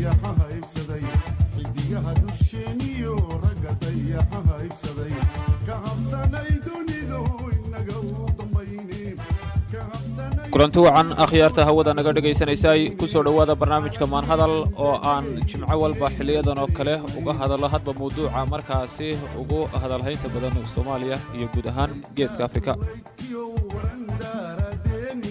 dayaxa haybsaday xidigaha dusheeniyo ragga dayaxa haybsaday ka habsanay dunidu inaga u dambayne ka habsanay kulanti wacan akhyaarta hawada naga dhagaysanaysay ku soo dhowaada barnaamijka maanhadal oo aan jimco walba xiliyadan oo kale uga hadallo hadba mawduuca markaasi ugu hadalhaynta badan soomaaliya iyo guud ahaan geeska afrika kiyo warandaaradeeni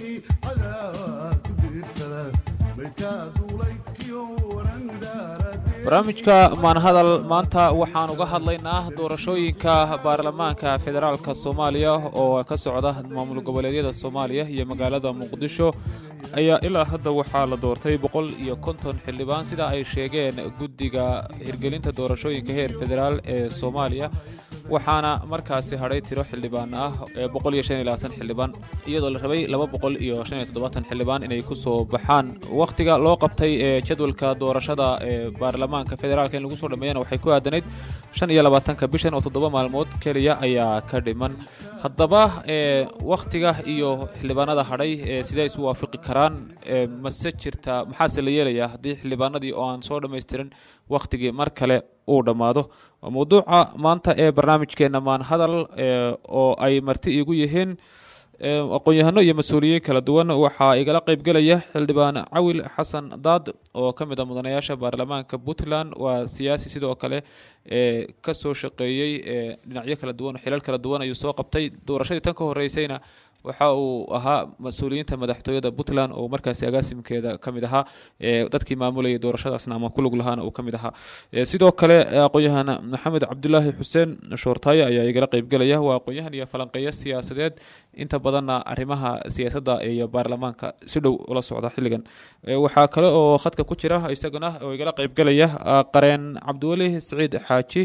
cadaa ku diirsada maydkaa duulaydkiyo warandaaradeeni barnaamijka maanhadal maanta waxaan uga hadlaynaa doorashooyinka baarlamaanka federaalka soomaaliya oo ka socda maamul goboleedyada soomaaliya iyo magaalada muqdisho ayaa ilaa hadda waxaa la doortay boqol iyo konton xildhibaan sida ay sheegeen guddiga hirgelinta doorashooyinka heer federaal ee soomaaliya waxaana markaasi hadhay tiro xildhibaan ah ee boqol iyo shan iyo labaatan xildhibaan iyadoo la rabay laba boqol iyo shan iyo toddobaatan xildhibaan inay ku soo baxaan wakhtiga loo qabtay ee jadwalka doorashada ee baarlamaanka federaalka in lagu soo dhameeyana waxay ku aadanayd shan iyo labaatanka bishan oo toddoba maalmood keliya ayaa ka dhiman haddaba ee wakhtiga iyo xildhibaanada hadhay ee sidee isu waafaqi karaan ee mase jirta maxaase la yeelayaa haddii xildhibaanadii oo aan soo dhammaystirin wakhtigii mar kale uu dhammaado waa mawduuca maanta ee barnaamijkeenna maan hadal ee oo ay marti iigu yihiin ee aqoon-yahano iyo mas-uuliyiin kala duwan waxaa igala qaybgelaya xildhibaan cawil xasan daad oo ka mid a mudanayaasha baarlamaanka puntland waa siyaasi sidoo kale ee ka soo shaqeeyey ee dhinacyo kala duwan xilal kala duwan ayuu soo qabtay doorashadii tan ka horeysayna waxa uu ahaa mas-uuliyiinta madaxtooyada puntland oo markaasi agaasimkeeda ka mid ahaa ee dadkii maamulayay doorashadaasna ama ku lug lahaana uu ka mid ahaa ee sidoo kale aqoon-yahan maxamed cabdulaahi xuseen shoortaaye ayaa igala qaybgelaya waa aqoon-yahan iyo falanqeeyo siyaasadeed inta badanna arrimaha siyaasadda iyo baarlamaanka si dhow ula socda xilligan Ee, waxaa kale oo khadka ku jira isaguna oo igala qaybgelaya ah, qareen cabdiweli siciid xaaji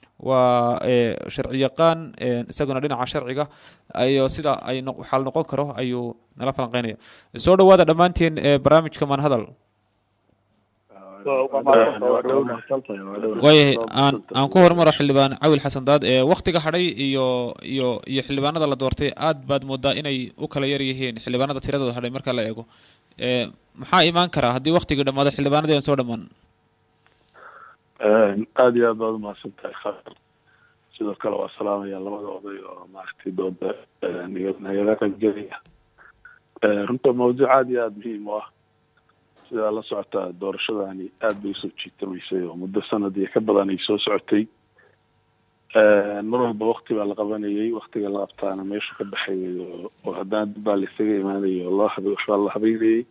waa ee, sharci yaqaan ee, isaguna dhinaca sharciga ayo sida ay noq- xal noqon karo ayuu nala falanqeynaya soo dhowaada dhammaantiin ee barnaamijka manhadal waayahay aan aan ku hormaro xildhibaan cawil xasan daad ee wakhtiga hadhay iyo iyo iyo xildhibaanada la doortay aad baad moodaa inay u kala yar yihiin xildhibaanada tiradooda hadhay marka la eego ee maxaa imaan karaa haddii wakhtiga dhammaado xildhibaanadii aan soo dhammaan aada iyo aad baad umahadsan tahay khatar sidoo kale waa salaamaya labada oday oo maaragtay dooda naga- nagala qaybgelaya runta mawduuc aada iyo aada muhiim u ah sidaa la socotaa doorashadani aada bay usoo jiitamaysay oo muddo sanad iyo ka badan ay soo socotay mar walba wakti baa la qabanayay waktiga la qabtaana meeshu ka baxayay oo oo haddana dib baa la isaga imaanayay oo loo habe waxbaa la habeynayay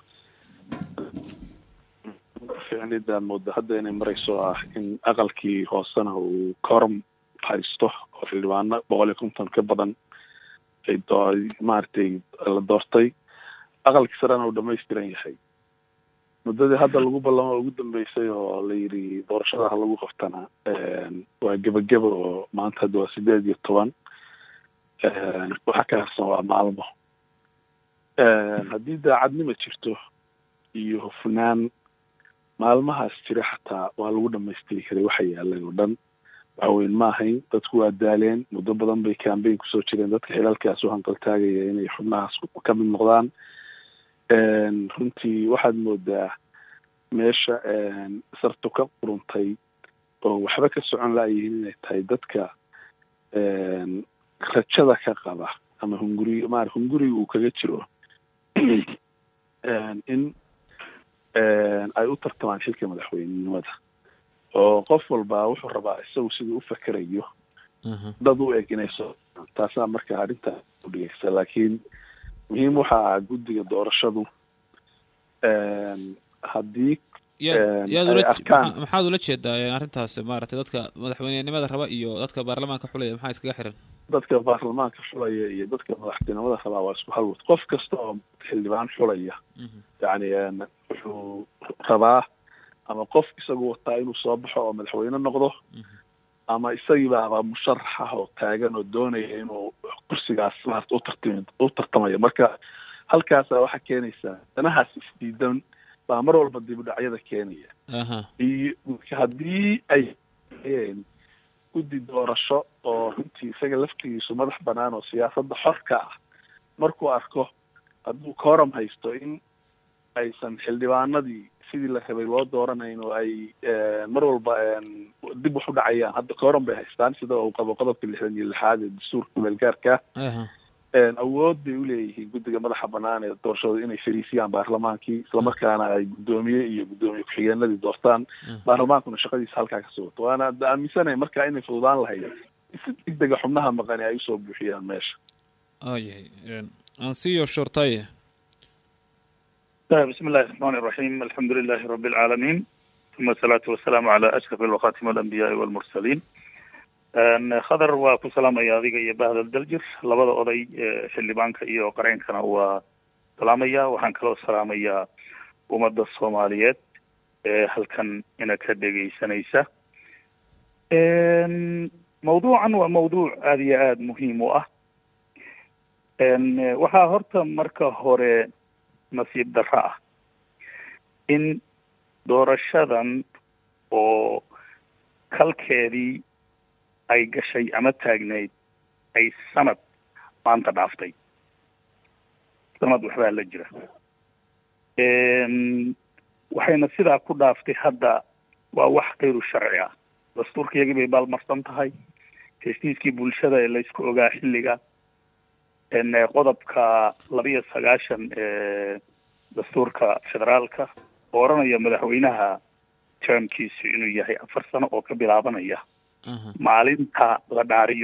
ficnidaan mooda hadda inay marayso ah in aqalkii hoosena uu korum haysto oo xildhibaano boqol iyo konton ka badan ay doo maaragtay la doortay aqalkii sarena uu dhamaystiran yahay muddadii hadda lagu ballamo ugu dambeysay oo la yidhi doorashadaha lagu qabtana waa gebageba oo maanta hadda waa sideed iyo toban waxa ka harsan waa maalmo haddii daacadnima jirto iyo hufnaan maalmahaas jira xataa waa lagu dhamaystiri karay waxa yaalan oo dhan waxweyn ma ahayn dadku waa daaleen muddo badan bay cambayn kusoo jireen dadka xilalkaas u hanqaltaagaya inay xubnahaas ka mid noqdaan runtii waxaad moodaa meesha sartu ka quruntay oo waxba ka socon laayihiin inay tahay dadka rajada ka qaba ama hunguri maar hunguriga uu kaga jiro in ay u tartamaan xilka madaxweynenimada oo qof walba wuxuu rabaa isagu siduu u fakerayo dad u eg inay soo taasaa marka arrinta udhigaysa laakiin muhiim waxa ah guddiga doorashadu haddii yaad yaad ay ula arkaan maxaa- maxaad ula jeedaa ee arrintaas maaragtay dadka madaxweynenimada raba iyo dadka baarlamaanka xulaya maxaa iskaga xiran dadka baarlamaanka xulaya iyo dadka madaxtinimada rabaa waa isku halwad qof kasta oo xildhibaan xulaya yacni wuxuu rabaa ama qof isagu wataa inuu soo baxo oo madaxweyne noqdo ama isagiibaaba musharax ah oo taagan oo doonaya inuu kursigaas maarata utartimi u tartamayo marka halkaasaa waxaa keenaysaa danahaas isdiidan baa mar walba dib u dhacyada keenaya aha iyo marka haddii ay hayeen guddi doorasho oo runtii isaga laftigiisu madax banaan oo siyaasadda xorka ah markuu arko hadduu kooram haysto in aysan xildhibaanadii sidii la rabay loo dooranayn oo ay mar walba dib wax u dhacayaan hadda kooran bay haystaan sida uu qabo qodobka lixdan iyo lixaad ee dastuurka meelgaarka awood bay uleeyihiin guddiga madaxa banaan ee doorashada inay fariisiyaan baarlamaankii islamarkaana ay guddoomiye iyo guddoomiye ku-xigeenadii doortaan baarlamaankuna shaqadiisa halkaa kasoo wato waana aaminsanay marka inay fududaan lahayd si degdega xubnaha maqani ay usoo buuxiyaan meesha ayahay ansiyo shortaye بسم الله الرحمن الرحيم الحمد لله رب العالمين ثم الصلاة والسلام على أشرف الوخاتم الأنبياء والمرسلين khadar waa ku salaamaya adiga iyo bahda daljir labada oday xildhibaanka iyo qareenkana waa salaamaya waxaan kaloo salaamayaa ummadda soomaaliyeed ee halkan ina ka dhegaysanaysa mawduucan waa mawduuc aada iyo aada muhiim u ah waxaa horta marka hore nasiib darro ah in doorashadan oo kalkeedii ay gashay ama taagnayd ay sanad maanta dhaaftay sanad waxbaa la jira waxayna sidaa ku dhaaftay hadda waa wax kayru sharci ah dastuurkayagii bay baalmarsan tahay heshiiskii bulshada ee laysku ogaa xilliga qodobka labiyo sagaashan ee dastuurka federaalka oo odhanaya madaxweynaha termkiisu inuu yahay afar sano oo ka bilaabanaya maalinta la dhaariyo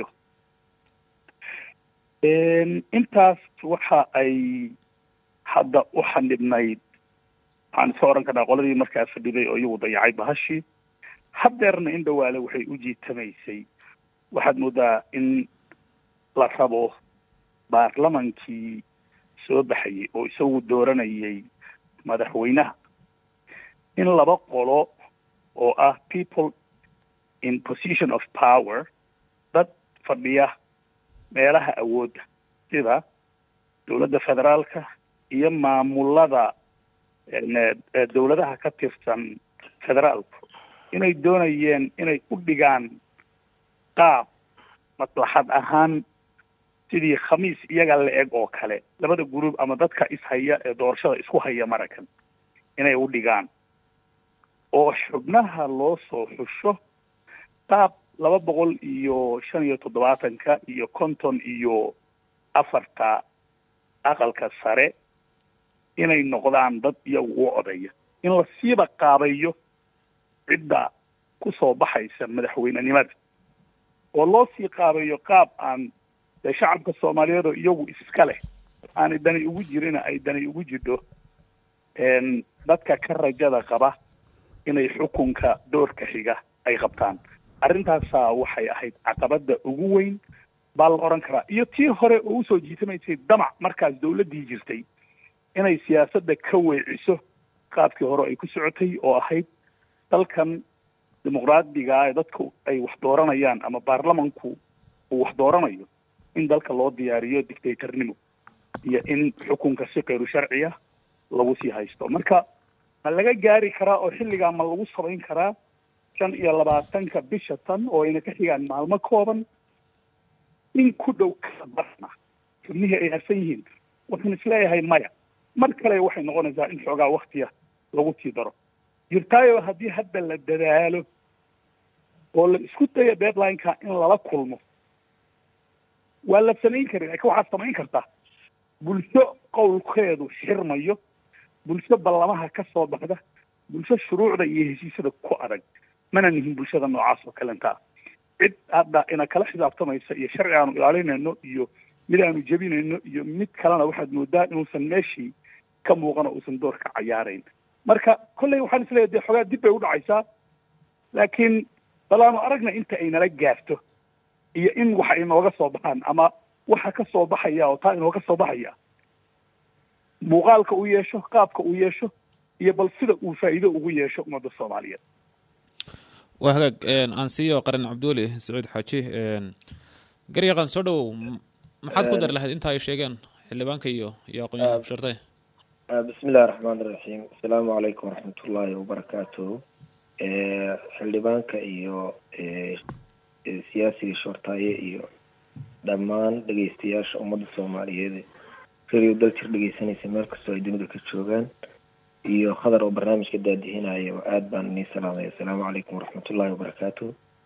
intaas waxa ay hadda u xanibnayd waxaan iska odhan karnaa qoladii markaa fadhiday oo iyagu dayacay bahashii haddeerna in dhawaale waxay u jiitamaysay waxaad moodaa in la rabo baarlamankii soo baxayay oo isagu dooranayay madaxweynaha in laba qolo oo ah people in position of power dad fadhiya meelaha awoodda sida dowladda federaalka iyo maamulada dowladaha ka tirsan federaalku inay doonayeen inay u dhigaan qaab maslaxad ahaan sidii khamiis iyaga la eg oo kale labada group ama dadka ishaya ee doorashada isku haya marakan inay u dhigaan oo xubnaha loo soo xusho qaab laba boqol iyo shan iyo toddobaatanka iyo konton iyo afarta aqalka sare inay noqdaan dad iyagu u odaya in la siiba qaabayo cidda kusoo baxaysa madaxweynenimada oo loo sii qaabayo qaab aan dee shacabka soomaaliyeed oo iyagu iska leh aanay dani ugu jirina ay dani ugu jidho dadka ka rajada qaba inay xukunka doorka xiga ay qabtaan arrintaasaa waxay ahayd caqabada ugu weyn baa la odhan karaa iyo tii hore oo usoo jiitamaysay damac markaas dawladdii jirtay inay siyaasadda ka weeciso qaabkii hore ay ku socotay oo ahayd dalkan dimuqraadiga ee dadku ay wax dooranayaan ama baarlamanku uu wax dooranayo in dalka loo diyaariyo dictatornimo iyo in xukunka si kayru sharciya lagu sii haysto marka ma laga gaari karaa oo xilligaa ma lagu samayn karaa shan iyo labaatanka bisha tan oo ayna ka xigaan maalmo kooban in ku dhow kala barna xubnihii ay harsan yihiin waxaan isleeyahay maya mar kale waxay noqonaysaa in xoogaa waktiya lagu sii daro jirtaayo haddii hadda la dadaalo oo la isku dayo deadline-ka in lala kulmo waa la samayn karin laakiin waxaad samayn kartaa bulsho qowlkeedu xirmayo bulsho ballamaha ka soo baxda bulsho shuruucda iyo heshiisyada ku adag mana nihin bulshada noocaas oo kalenta cid hadda ina kala xisaabtamaysa iyo sharci aanu ilaalinayno iyo mid aanu jebinayno iyo mid kalena waxaad moodaa inuusan meeshii ka muuqano uusan door ka cayaarayn marka kolley waxaan isleeyahay dee xoogaa dib bay u dhacaysaa laakiin bal aanu aragna inta ay nala gaarto iyo in waxa inooga soo baxaan ama waxa ka soo baxaya oo taa inooga soo baxaya muuqaalka uu yeesho qaabka uu yeesho iyo bal sida uu faa'iido ugu yeesho ummadda soomaaliyeed waa hagaag aan siiyo qaran cabduuli sacuud xaaji garyaqan soo dhowow maxaad ku dari lahayd inta ay sheegeen xildhibaanka iyo iyo aqoon-yahan shartay bismi illahi raxmaan iraxiim asalaamu calaykum waraxmatullaahi wabarakaatuhu xildhibaanka iyo siyaasiga shortaaye iyo dhammaan dhegeystayaasha ummadda soomaaliyeed radio daljir dhegeysanaysa meel kastoo ay dunida ka joogaan iyo khadar oo barnaamijka daadihinayo aad baan inii salaamaya assalaamu calaykum waraxmatullahi wabarakaatu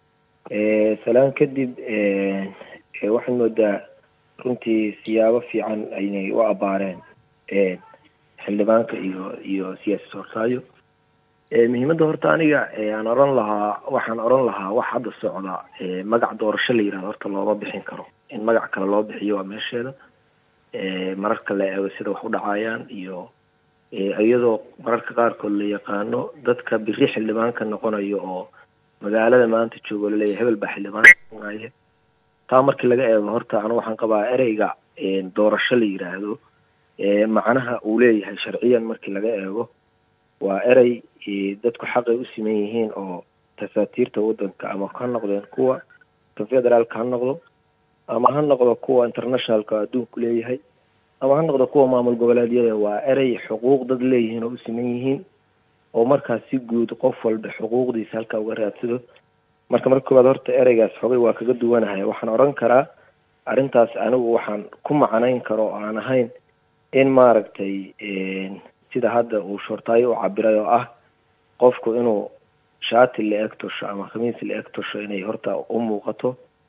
salaan kadib waxaad moodaa runtii siyaabo fiican aynay u abaareen xildhibaanka iyo iyo siyaasi soortaayo muhiimadda horta aniga aan oran lahaa waxaan oran lahaa wax hadda socda magac doorasho la yirahdo horta looma bixin karo in magac kale loo bixiyo waa meesheeda mararka la eego sida wax u dhacayaan iyo iyadoo mararka qaarkood la yaqaano dadka biri xildhibaanka noqonayo oo magaalada maanta joogo laleeyahay hebel baa xildhibaan noqonaya taa markii laga eego horta anu waxaan qabaa ereyga doorasho la yiraahdo macnaha uu leeyahay sharciyan markii laga eego waa erey dadku xaqay u siman yihiin oo tasaatiirta waddanka ama ha noqdeen kuwa kan federaalka ha noqdo ama ha noqdo kuwa internationalka adduunku leeyahay ama ha noqdo kuwa maamul goboleedyada waa erey xuquuq dad leeyihiin oo u siman yihiin oo markaas si guud qof walba xuquuqdiisa halkaa uga raadsado marka marka koowaad horta ereygaas xogay waa kaga duwanahay waxaan oran karaa arrintaas anigu waxaan ku macnayn karo oo aan ahayn in maaragtay sida hadda uu shortaayo u cabiray oo ah qofku inuu shaati la eg tosho ama khamiis la eg tosho inay horta u muuqato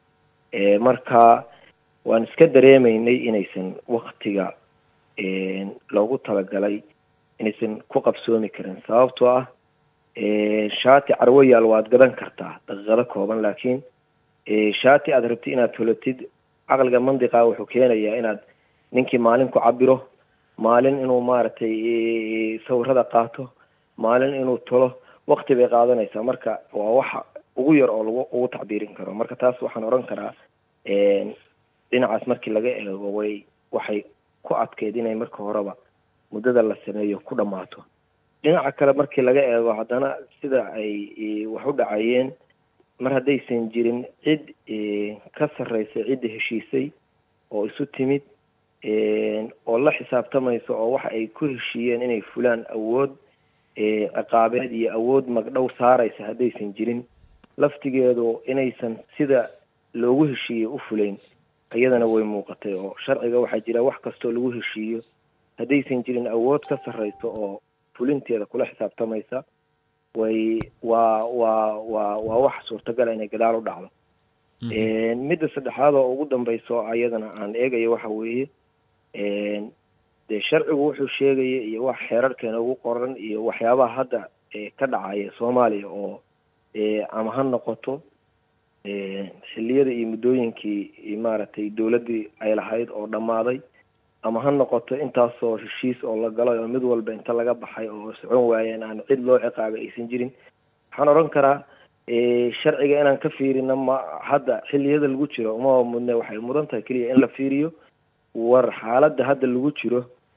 marka waan iska dareemaynay inaysan waktiga loogu talagalay inaysan ku qabsoomi karin sababtoo ah shaati carwayaal waad gadan kartaa daqiiqado kooban laakiin shaati aad rabtid inaad tolatid caqliga mandiqa wuxuu keenayaa inaad ninkii maalin ku cabiro maalin inuu maaragtay sawirada qaato maalin inuu tolo wakti bay qaadanaysaa marka waa waxa ugu yar oo lagu ugu tacbiirin karo marka taas waxaan oran karaa dhinacaas markii laga eego way waxay ku adkeyd inay marka horeba muddada la sameeyo ku dhammaato dhinaca kale markii laga eego haddana sida ay wax u dhacayeen mar haddaysan jirin cid ka sarreysa cidda heshiisay oo isu timid oo la xisaabtamaysa oo waxa ay ku heshiiyeen inay fulaan awood ciqaabeed iyo awood magdhow saaraysa haddaysan jirin laftigeedu inaysan sida loogu heshiiyey u fulayn iyadana way muuqatay oo sharciga waxaa jira wax kastoo lagu heshiiyo haddaysan jirin awood ka sarreysa oo fulinteeda kula xisaabtamaysa way waa waa waa waa wax suurtagala inay gadaal u dhacdo midda saddexaad oo ugu dambayso ayadana aan eegayo waxa weeye dee sharcigu wuxuu sheegaya iyo wax xeerarkeena ugu qoran iyo waxyaabaha hadda ka dhacaya soomaaliya oo ama ha noqoto xilliyada iyo muddooyinkii maaragtay dowladdii ay lahayd oo dhammaaday ama ha noqoto intaasoo heshiis oo la galay oo mid walba inta laga baxay oo socon waayeen aan cid loo ciqaabay aysan jirin waxaan odhan karaa sharciga inaan ka fiirino ma hadda xilliyada lagu jiro uma mudne waxay mudan tahay keliya in la fiiriyo war xaaladda hadda lagu jiro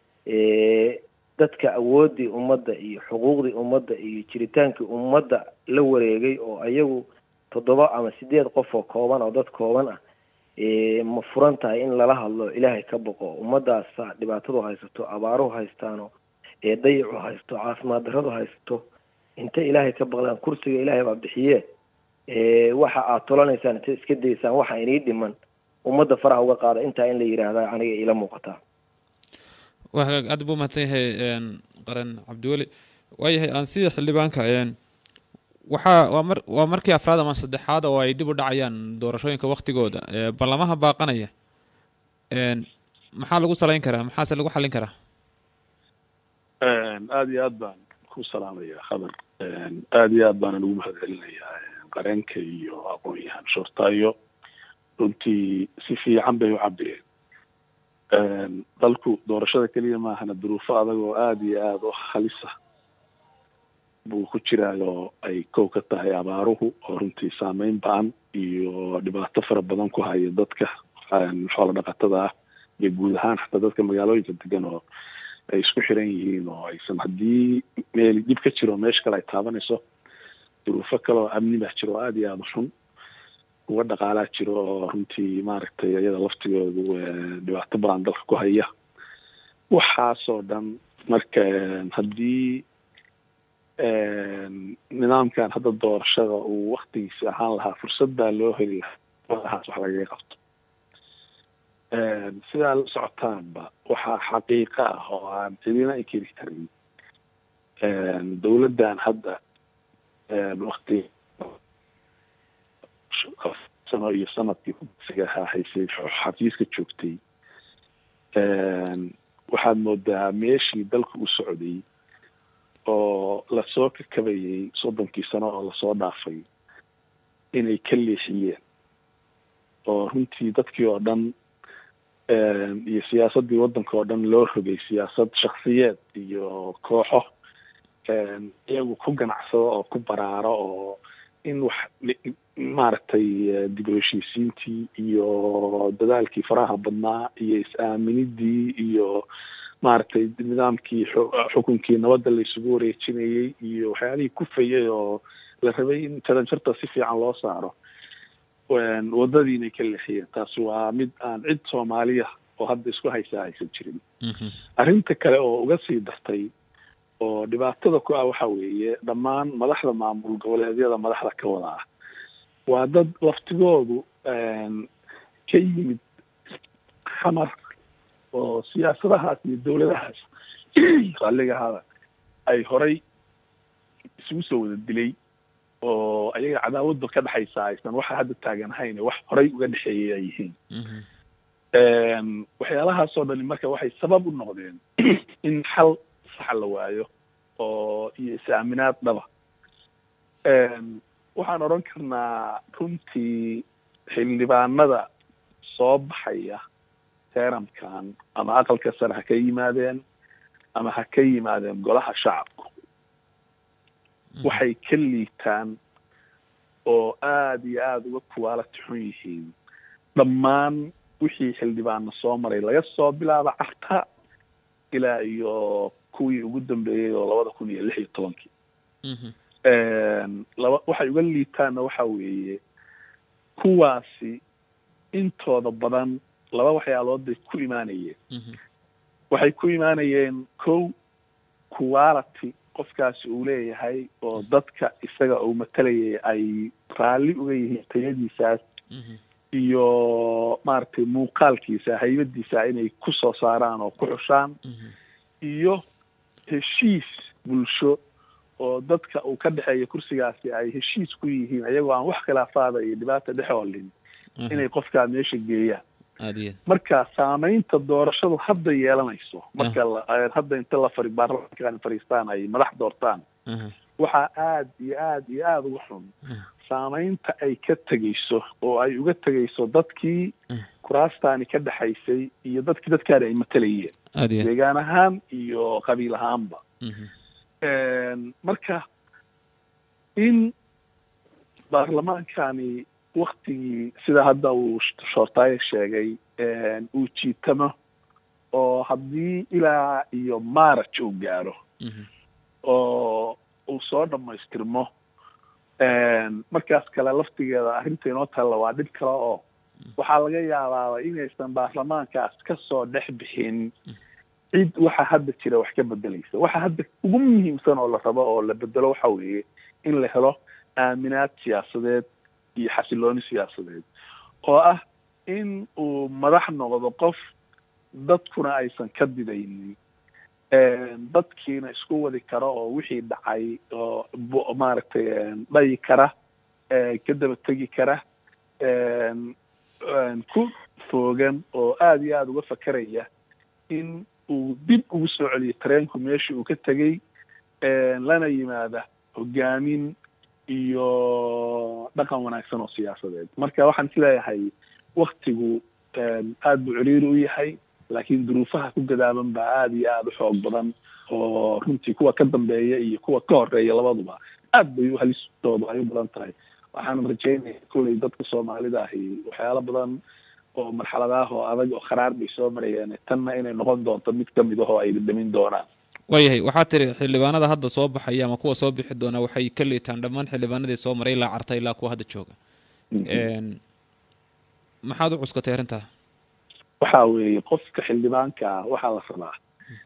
dadka awooddii ummadda iyo xuquuqdii ummadda iyo jiritaankii ummadda la wareegay oo ayagu toddoba ama sideed qof oo kooban oo dad kooban ah ma furan tahay in lala hadlo ilaahay ka boqo ummadaasa dhibaatadu haysato abaaruhu haystaano dayacu haysto caafimaad darradu haysto inta ilaahay ka baqdaan kursiga ilaahay baa bixiye waxa aad tolanaysaan inta iska daysaan waxa inii dhiman ummadda faraha uga qaada intaa in la yidhaahda aniga ila muuqataa waa hagaag aad buu mahadsan yahay qaran cabdiweli waayahay aan sida xildhibaanka waxaa waa mar waa markii afraad ama saddexaad oo ay dib u dhacayaan doorashooyinka waktigooda ballamaha baaqanaya maxaa lagu salayn karaa maxaase lagu xallin karaa aada iyo aad baan ku salaamaya khabar aada iyo aad baanan ugu mahad celinayaa qareenka iyo aqoon-yahan shortaayo runtii si fiican bay u cabireen dalku doorashada keliya maahana duruufo adag oo aada iyo aada u halisa buu ku jiraayoo ay kow ka tahay abaaruhu oo runtii saameyn ba-an iyo dhibaato fara badan ku haya dadka xoola dhaqatada ah iyo guud ahaan xataa dadka magaalooyinka degan oo ay isku xiran yihiin oo aysan haddii meel dhib ka jiro meesha kale ay taabanayso duruufo kale oo amni baa jiro oo aada iyo aada u xun kuwa dhaqaalaa jiro oo runtii maaragtay iyada laftigoodu dhibaato badan dalka ku haya waxaasoo dhan marka haddii nidaamkan hadda doorashada uu waktigiisi ahaan lahaa fursad baa loo heli lahaa lahaas wax lagaga qabto sidaa la socotaanba waxaa xaqiiqa ah oo aan cidina inkiri karin dowladdan hadda wakti sano iyo sanadkii kudsiga ahaa haysay xafiiska joogtay waxaad moodaa meeshii dalka u socday oo lasoo kakabayay soddonkii sano oo lasoo dhaafay inay ka leexiyeen oo runtii dadkii oo dhan iyo siyaasaddii waddanka oo dhan loo rogay siyaasad shaksiyeed iyo kooxo iyagu ku ganacsado oo ku baraaro oo in wax maaragtay dib u heshiisiintii iyo dadaalkii faraha badnaa iyo is-aaminidii iyo maaragtay nidaamkii xukunkii nabadda la isugu wareejinayey iyo waxyaalihii kufayay oo la rabay in jaranjarta si fiican loo saaro waddadii inay ka leexiyeen taasi waa mid aan cid soomaaliya oo hadda isku haysaa aysan jirin arrinta kale oo uga sii dartay oo dhibaatada ku ah waxa weeye dhammaan madaxda maamul goboleedyada madaxda ka wada ah waa dad laftigoodu ka yimid xamar oo siyaasadahaas iyo dowladahaas raalligahaada ay horay isugu soo wada dilay oo ayaga cadaawadda ka dhexaysa aysan waxa hadda taaganahayn wax horay uga dhexeeyay ay yihiin waxyaalahaasoo dhani marka waxay sabab u noqdeen in xal sax la waayo oo iyo is-aaminaad dhaba waxaan odhan karnaa runtii xildhibaanada soo baxaya teeramkan ama aqalka sare ha ka yimaadeen ama ha ka yimaadeen golaha shacabku waxay ka liitaan oo aada iyo aada uga kuwaalati xun yihiin dhammaan wixii xildhibaana soo maray laga soo bilaabo carta ilaa iyo kuwii ugu dambeeyey oo labada kun iyo lix iyo tobankii laba waxay uga liitaanna waxa weeye kuwaasi intooda badan laba waxyaalood bay ku imaanayeen waxay ku imaanayeen kow quality qofkaasi uu leeyahay oo dadka isaga uu matalayay ay raalli uga yihiin tayadiisaas iyo maaragtay muuqaalkiisa haybadiisa inay ku soo saaraan oo ku xushaan iyo heshiis bulsho oo dadka uu ka dhexeeya kursigaasi ay heshiis ku yihiin iyagoo aan wax khilaafaada iyo dhibaata dhex oolin inay qofkaa meesha geeyaan marka saamaynta doorashadu hadda yeelanayso marka hadda inta la fari baarlamaankan fariistaan ay madax doortaan waxaa aada iyo aada iyo aada uga xun saamaynta ay ka tegayso oo ay uga tegayso dadkii kuraastaani ka dhexaysay iyo dadkii dadkaani ay matalayeen deegaan ahaan iyo qabiil ahaanba marka in baarlamaankani waktigii sida hadda uu shoortaaye sheegay uu jiitamo oo haddii ilaa iyo marach uu gaaro oo uu soo dhamaystirmo markaas kale laftigeeda arrinta inoo talla waa dhib kale oo waxaa laga yaabaaba inaysan baarlamaankaas kasoo dhex bixin cid waxa hadda jira wax ka bedelaysa waxa hadda ugu muhiimsan oo la rabo oo la bedelo waxa weeye in la helo aaminaad siyaasadeed iyo xasilooni siyaasadeed oo ah in uu madax noqdo qof dadkuna aysan ka didaynin dadkiina isku wadi karo oo wixii dhacay oo maaragtay dhayi kara ka daba tegi kara ku foogan oo aada iyo aada uga fakeraya in uu dib ugu soo celiyo tareenku meeshii uu ka tegey lana yimaada hogaamin iyo dhaqan wanaagsan oo siyaasadeed marka waxaan is leeyahay waktigu aada buu ciriiri u yahay laakiin duruufaha ku gadaaban baa aada iyo aada u xoog badan oo runtii kuwa ka dambeeya iyo kuwa ka horeeya labaduba aad bay u halistoodu ay u badan tahay waxaan rajaynaya kulley dadka soomaalida ahi waxyaalo badan oo marxaladaah oo adag oo kharaar bay soo marayeen tanna inay noqon doonto mid kamid ahoo ay dhadhamin doonaan waayahay waxaa tiri xildhibaanada hadda soo baxaya ama kuwa soo bixi doona waxay ka liitaan dhammaan xildhibaanadii soo maray ilaa carta ilaa kuwa hadda jooga maxaad u cuskatay arrintaa waxa weeye qofka xildhibaanka ah waxaa la rabaa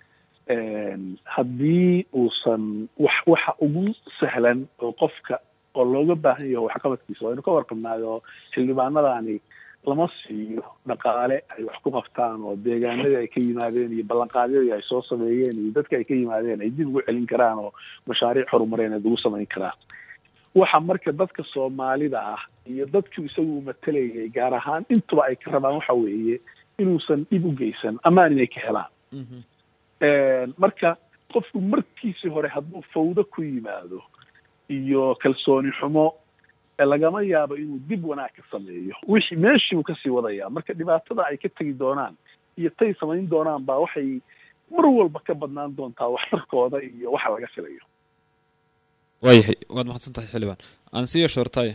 haddii uusan wax waxa ugu sahlan oo qofka oo looga baahan yaho waxqabadkiisa waynu ka warqabnaayo xildhibaanadani lama siiyo dhaqaale ay wax ku qabtaan oo deegaanadii ay ka yimaadeen iyo ballanqaadyadii ay soo sameeyeen iyo dadka ay ka yimaadeen ay dib ugu celin karaan oo mashaariic horumareed ugu samayn karaan waxa marka dadka soomaalida ah iyo dadkii isagu matalayay gaar ahaan intuba ay ka rabaan waxa weeye inuusan dhib u geysan amaan inay ka helaan marka qofku markiisii hore hadduu fawdo ku yimaado iyo kalsooni xumo lagama yaabo inuu dib wanaag ka sameeyo wixii meeshii uu kasii wadaya marka dhibaatada ay ka tegi doonaan iyo tay samayn doonaan baa waxay mar walba ka badnaan doontaa waxtarkooda iyo waxa laga filayo waayahay waad mahadsan tahay xildhibaan aan siiyo shoortay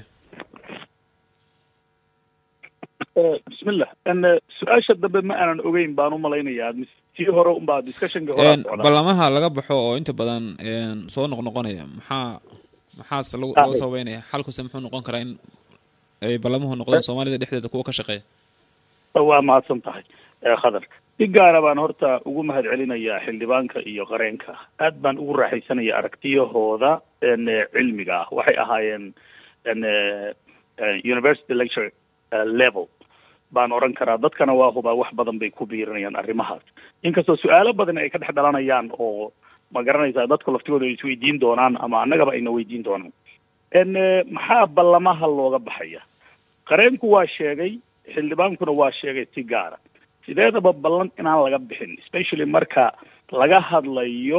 bismillah su-aasha dambe ma aanan ogeyn baan u malaynayaa tii hore unbaa discussionka hore socdaa ballamaha laga baxo oo inta badan soo noqnoqonaya maxaa maxaase lagu loo sababeynaya xalkuse muxuu noqon karaa in ay ballamuhu noqdaan soomaalida dhexdeeda kuwa ka shaqeeya waa mahadsan tahay khadar si gaara baan horta ugu mahad celinayaa xildhibaanka iyo qareenka aad baan ugu raaxaysanaya aragtiyahooda cilmiga ah waxay ahaayeen university lecture level baan odhan karaa dadkana waa hubaa wax badan bay ku biirinayaan arrimahaas inkastoo su-aalo badan ay ka dhex dhalanayaan oo ma garanaysaa dadku laftigooda ay isweydiin doonaan ama annagaba ayna weydiin doonaan maxaa ballamaha looga baxaya qareenku waa sheegay xildhibaankuna waa sheegay si gaara sideedaba ballan inaan laga bixin especially marka laga hadlayo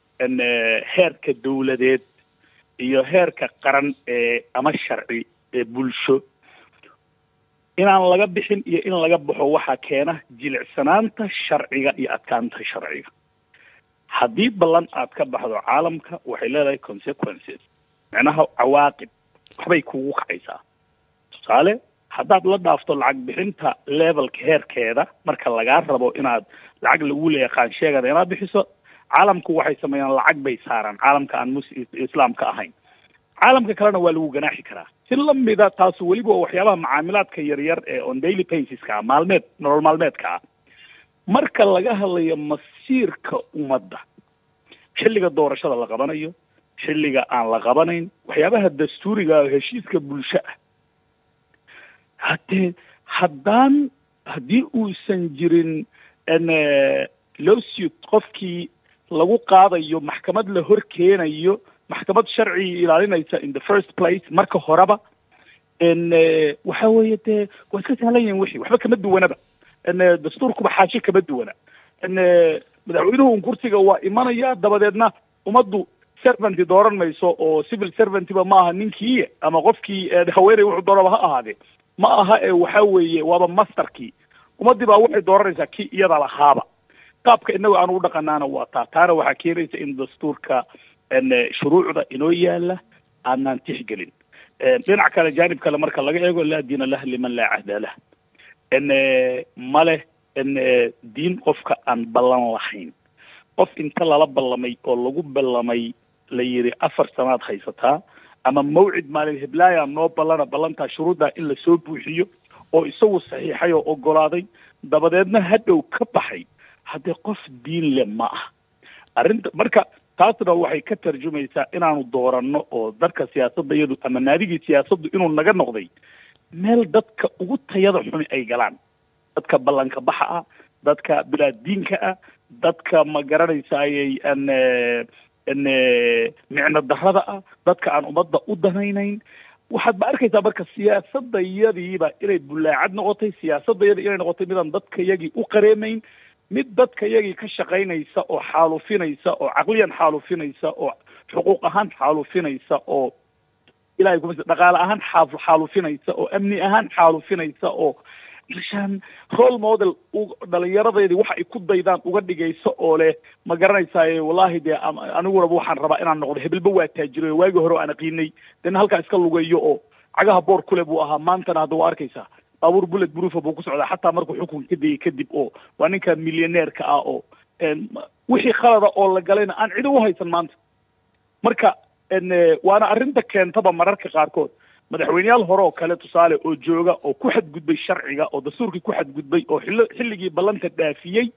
heerka dawladeed iyo heerka qaran ee ama sharci ee bulsho inaan laga bixin iyo in laga baxo waxaa keena jilicsanaanta sharciga iyo adkaanta sharciga haddii ballan aad ka baxdo caalamka waxay leedahay consequences macnaha cawaaqib waxbay kugu kacaysaa tusaale haddaad la dhaafto lacag bixinta levelka heerkeeda marka lagaa rabo inaad lacag lagu leeya qaansheegada inaad bixiso caalamku waxay sameeyaan lacag bay saaraan caalamka aan mus islaamka ahayn caalamka kalena waa lagu ganaaxi karaa si lamida taasu weliba waa waxyaabaha macaamilaadka yaryar ee on daily basiska ah maalmeed nolol maalmeedka ah marka laga hadlayo masiirka ummadda xilliga doorashada la qabanayo xilliga aan la qabanayn waxyaabaha dastuuriga oo heshiiska bulsho ah haddee haddaan haddii uusan jirin lawsuit qofkii lagu qaadayo maxkamad la hor keenayo maxkamad sharciga ilaalinaysa in the first place marka horeba waxa weeye dee waa iska sahlan yihin wixii waxba kama duwanaba dastuurkuba xaashi kama duwana madaxweynuhu un kursiga waa imanaya dabadeedna ummaddu servanty dooran mayso oo civil servantyba maaha ninkii ama qofkii haweeney wuxuu doonaba ha ahaadee ma aha ee waxa weeye waaba masterkii ummaddii baa waxay dooranaysaa kii iyada lahaaba qaabka inaga aan ugu dhaqanaana waa taa taana waxaa keenaysa in dastuurka shuruucda inoo yaala aanaan tixgelin dhinac kale jaanib kale marka laga eego laa diina lah liman laa cahda lah ma leh diin qofka aan ballan lahayn qof inta lala ballamay oo lagu ballamay la yidhi afar sanaad haysataa ama mawcid maalin heblaaya noo ballana ballantaa shuruuddaa in lasoo buuxiyo oo isagu saxiixay oo ogolaaday dabadeedna hadhow ka baxay haddee qof diin le ma ah arrinta marka taasna waxay ka tarjumaysaa inaanu dooranno oo dadka siyaasadda iyadu ama naadigii siyaasaddu inuu naga noqday meel dadka ugu tayada xumi ay galaan dadka ballanka baxa ah dadka bilaa diinka ah dadka ma garanaysayay an n micno darrada ah dadka aan ummadda u danaynayn waxaad ba arkaysaa marka siyaasadayadiiba inay bullaacad noqotay siyaasadayadii inay noqotay midaan dadka yagii u qareemayn mid dadka yagii ka shaqaynaysa oo xaalufinaysa oo caqliyan xaalufinaysa oo xuquuq ahaan xaalufinaysa oo ilahay kuma dhaqaale ahaan xaa xaalufinaysa oo amni ahaan xaalufinaysa oo meeshaan role model dhalinyaradeedii waxa ay ku daydaan uga dhigayso oo leh ma garanaysaay wallahi dee aniguna waxaan rabaa inaan noqdo hebelba waa taajiro waagii hore aan aqiinay dena halkaa iska lugeeyo oo cagaha boor kule buu ahaa maantana hadda waa arkaysaa baabuur bullet proofa buu ku socdaa xataa markuu xukunka ka degay kadib oo waa ninka millioneerka ah oo wixii khalada oo la galayna aan cidi u haysan maanta marka waana arrinta keentaba mararka qaarkood madaxweyneyaal hore oo kale tusaale oo jooga oo ku xadgudbay sharciga oo dastuurkii ku xadgudbay oo xilli xilligii ballanta dhaafiyey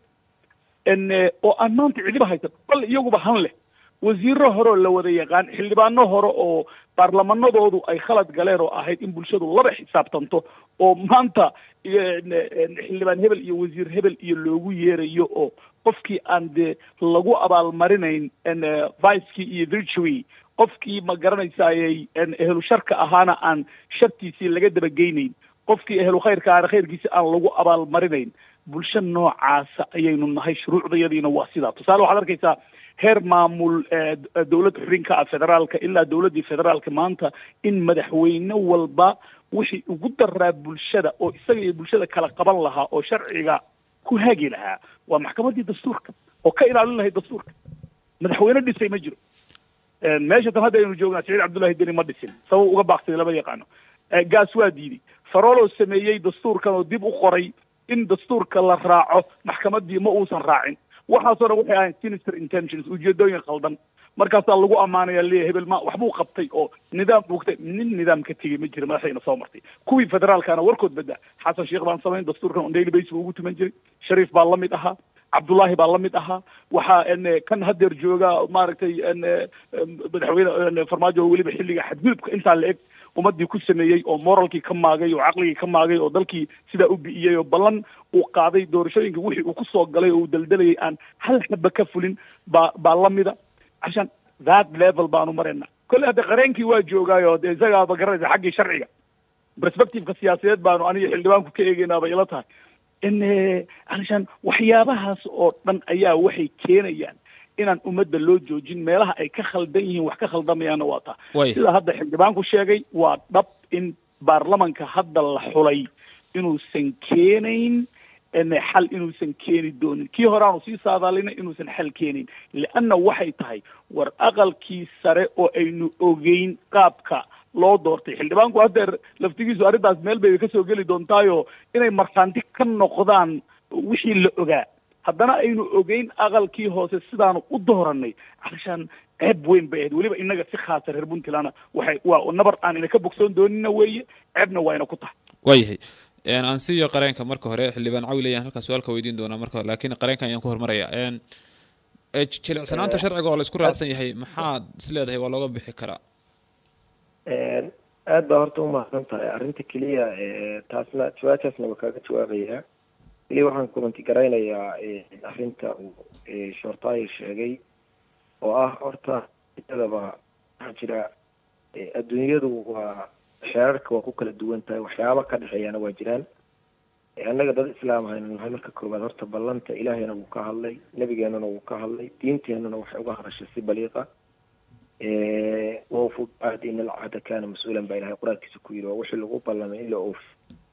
oo aan maanta cidiba haysan bal iyaguba han leh wasiiro hore oo la wada yaqaan xildhibaano hore oo baarlamanadoodu ay khalad galeen oo ahayd in bulshadu laba xisaabtanto oo maanta xildhibaan hebel iyo wasiir hebel iyo loogu yeerayo oo qofkii aan dee lagu abaalmarinayn vicekii iyo virtue qofkii ma garanaysayey ehlu sharka ahaana aan shartiisii laga dabageynayn qofkii ehlu khayrka ahaana khayrkiisi aan lagu abaalmarinayn bulsho noocaasa ayaynu nahay shuruucdayadiina waa sidaa tusaale waxaad arkaysaa heer maamul dowlad xubinka ah federaalka ilaa dowladdii federaalka maanta in madaxweyne walba wixii ugu daraa bulshada oo isaga iyo bulshada kala qaban lahaa oo sharciga ku hagi lahaa waa maxkamaddii dastuurka oo ka ilaalin lahayd dastuurka madaxweyne dhisay ma jiro meesha tan hadda aynu joognaa saciid cabdullahi deni ma dhisin sabab uga baaqsaday lama yaqaano gaas waa diiday faroloo sameeyey dastuurkan oo dib u qoray in dastuurka la raaco maxkamaddii ma uusan raacin waxaasoo dhan waxay ahayn sinister intentions ujeedooyin khaldan markaasaa lagu ammaanaya leeya hebel ma waxbuu qabtay oo nidaam buugtay nin nidaam ka tegey ma jira madaxdayna soo martay kuwii federaalkana warkood badda xasan sheekh baan samayn dastuurkan on daily base buu ugu tuman jiray shariif baa la mid ahaa cabdullaahi baa la mid ahaa waxaa kan hadeer jooga maaragtay madaxweyne farmaajo weliba xilliga xadgudubka intaa la eg ummadii ku sameeyey oo moralkii ka maagay oo caqligii ka maagay oo dalkii sidaa u bi'iyey oo ballan uu qaaday doorashooyinka wixii uu kusoo galay oo uu daldalayay aan hal xaba ka fulin baa baa lamida cashan that level baanu marayna kolle hadda qareenkii waa joogaayo dee isagaaba garanaysa xaggii sharciga perspectiveka siyaasadeed baanu aniga xildhibaanku ka eegaynaaba ila tahay in cashan waxyaabahaas oo dhan ayaa waxay keenayaan inaan ummadda loo joojin meelaha ay ka khaldan yihiin wax ka khaldamayaanna waa taa sida hadda xildhibaanku sheegay waa dhab in baarlamanka hadda la xulay inuusan keenayn xal inuusan keeni doonin kii horeaanu sii saadaalina inuusan xal keenayn leanna waxay tahay war aqalkii sare oo aynu ogeyn qaabka loo doortay xildhibaanku haddeer laftigiisu arrintaas meel bay kasoo geli doontaayo inay markhaanti ka noqdaan wixii la ogaa haddana aynu ogeyn aqalkii hoose sidaanu u dooranay cashaan ceeb weyn bay ahayd weliba inaga si khaasa reer puntlandna waxay waa nabar aan ina ka bogsoon doonina weeye ceebna waa ina ku tahay waayahay aan siiyo qareenka marka hore xildhibaan cawil ayaan halkaa su-aalka weydiin doonaa marka laakiin qareenka ayaan ku hormaraya jilicsanaanta sharciga oo la isku raacsan yahay maxaad is leedahay waa looga bixi karaa aad baa horta umahadsan tahay arrinta keliya taasna jawaabtaasna waa kaaga jawaabayaa keliya waxaan kulanti garaynayaa arrinta uu shortaayo sheegay oo ah horta adaba waxaa jira adduunyadu waa xeerarka waa ku kala duwan tahay waxyaaba ka dhexeeyaana waa jiraan annaga dad islaam ahaynu nahay marka koowaad horta ballanta ilaahayna wuu ka hadlay nebigeenana wuu ka hadlay diinteenana waxay uga hadashay si baliiqa wawfu ahdi in alcahda kana mas-uulan baa ilahay qur-aankiisa ku yidhi waa wixii lagu ballamay in la oofi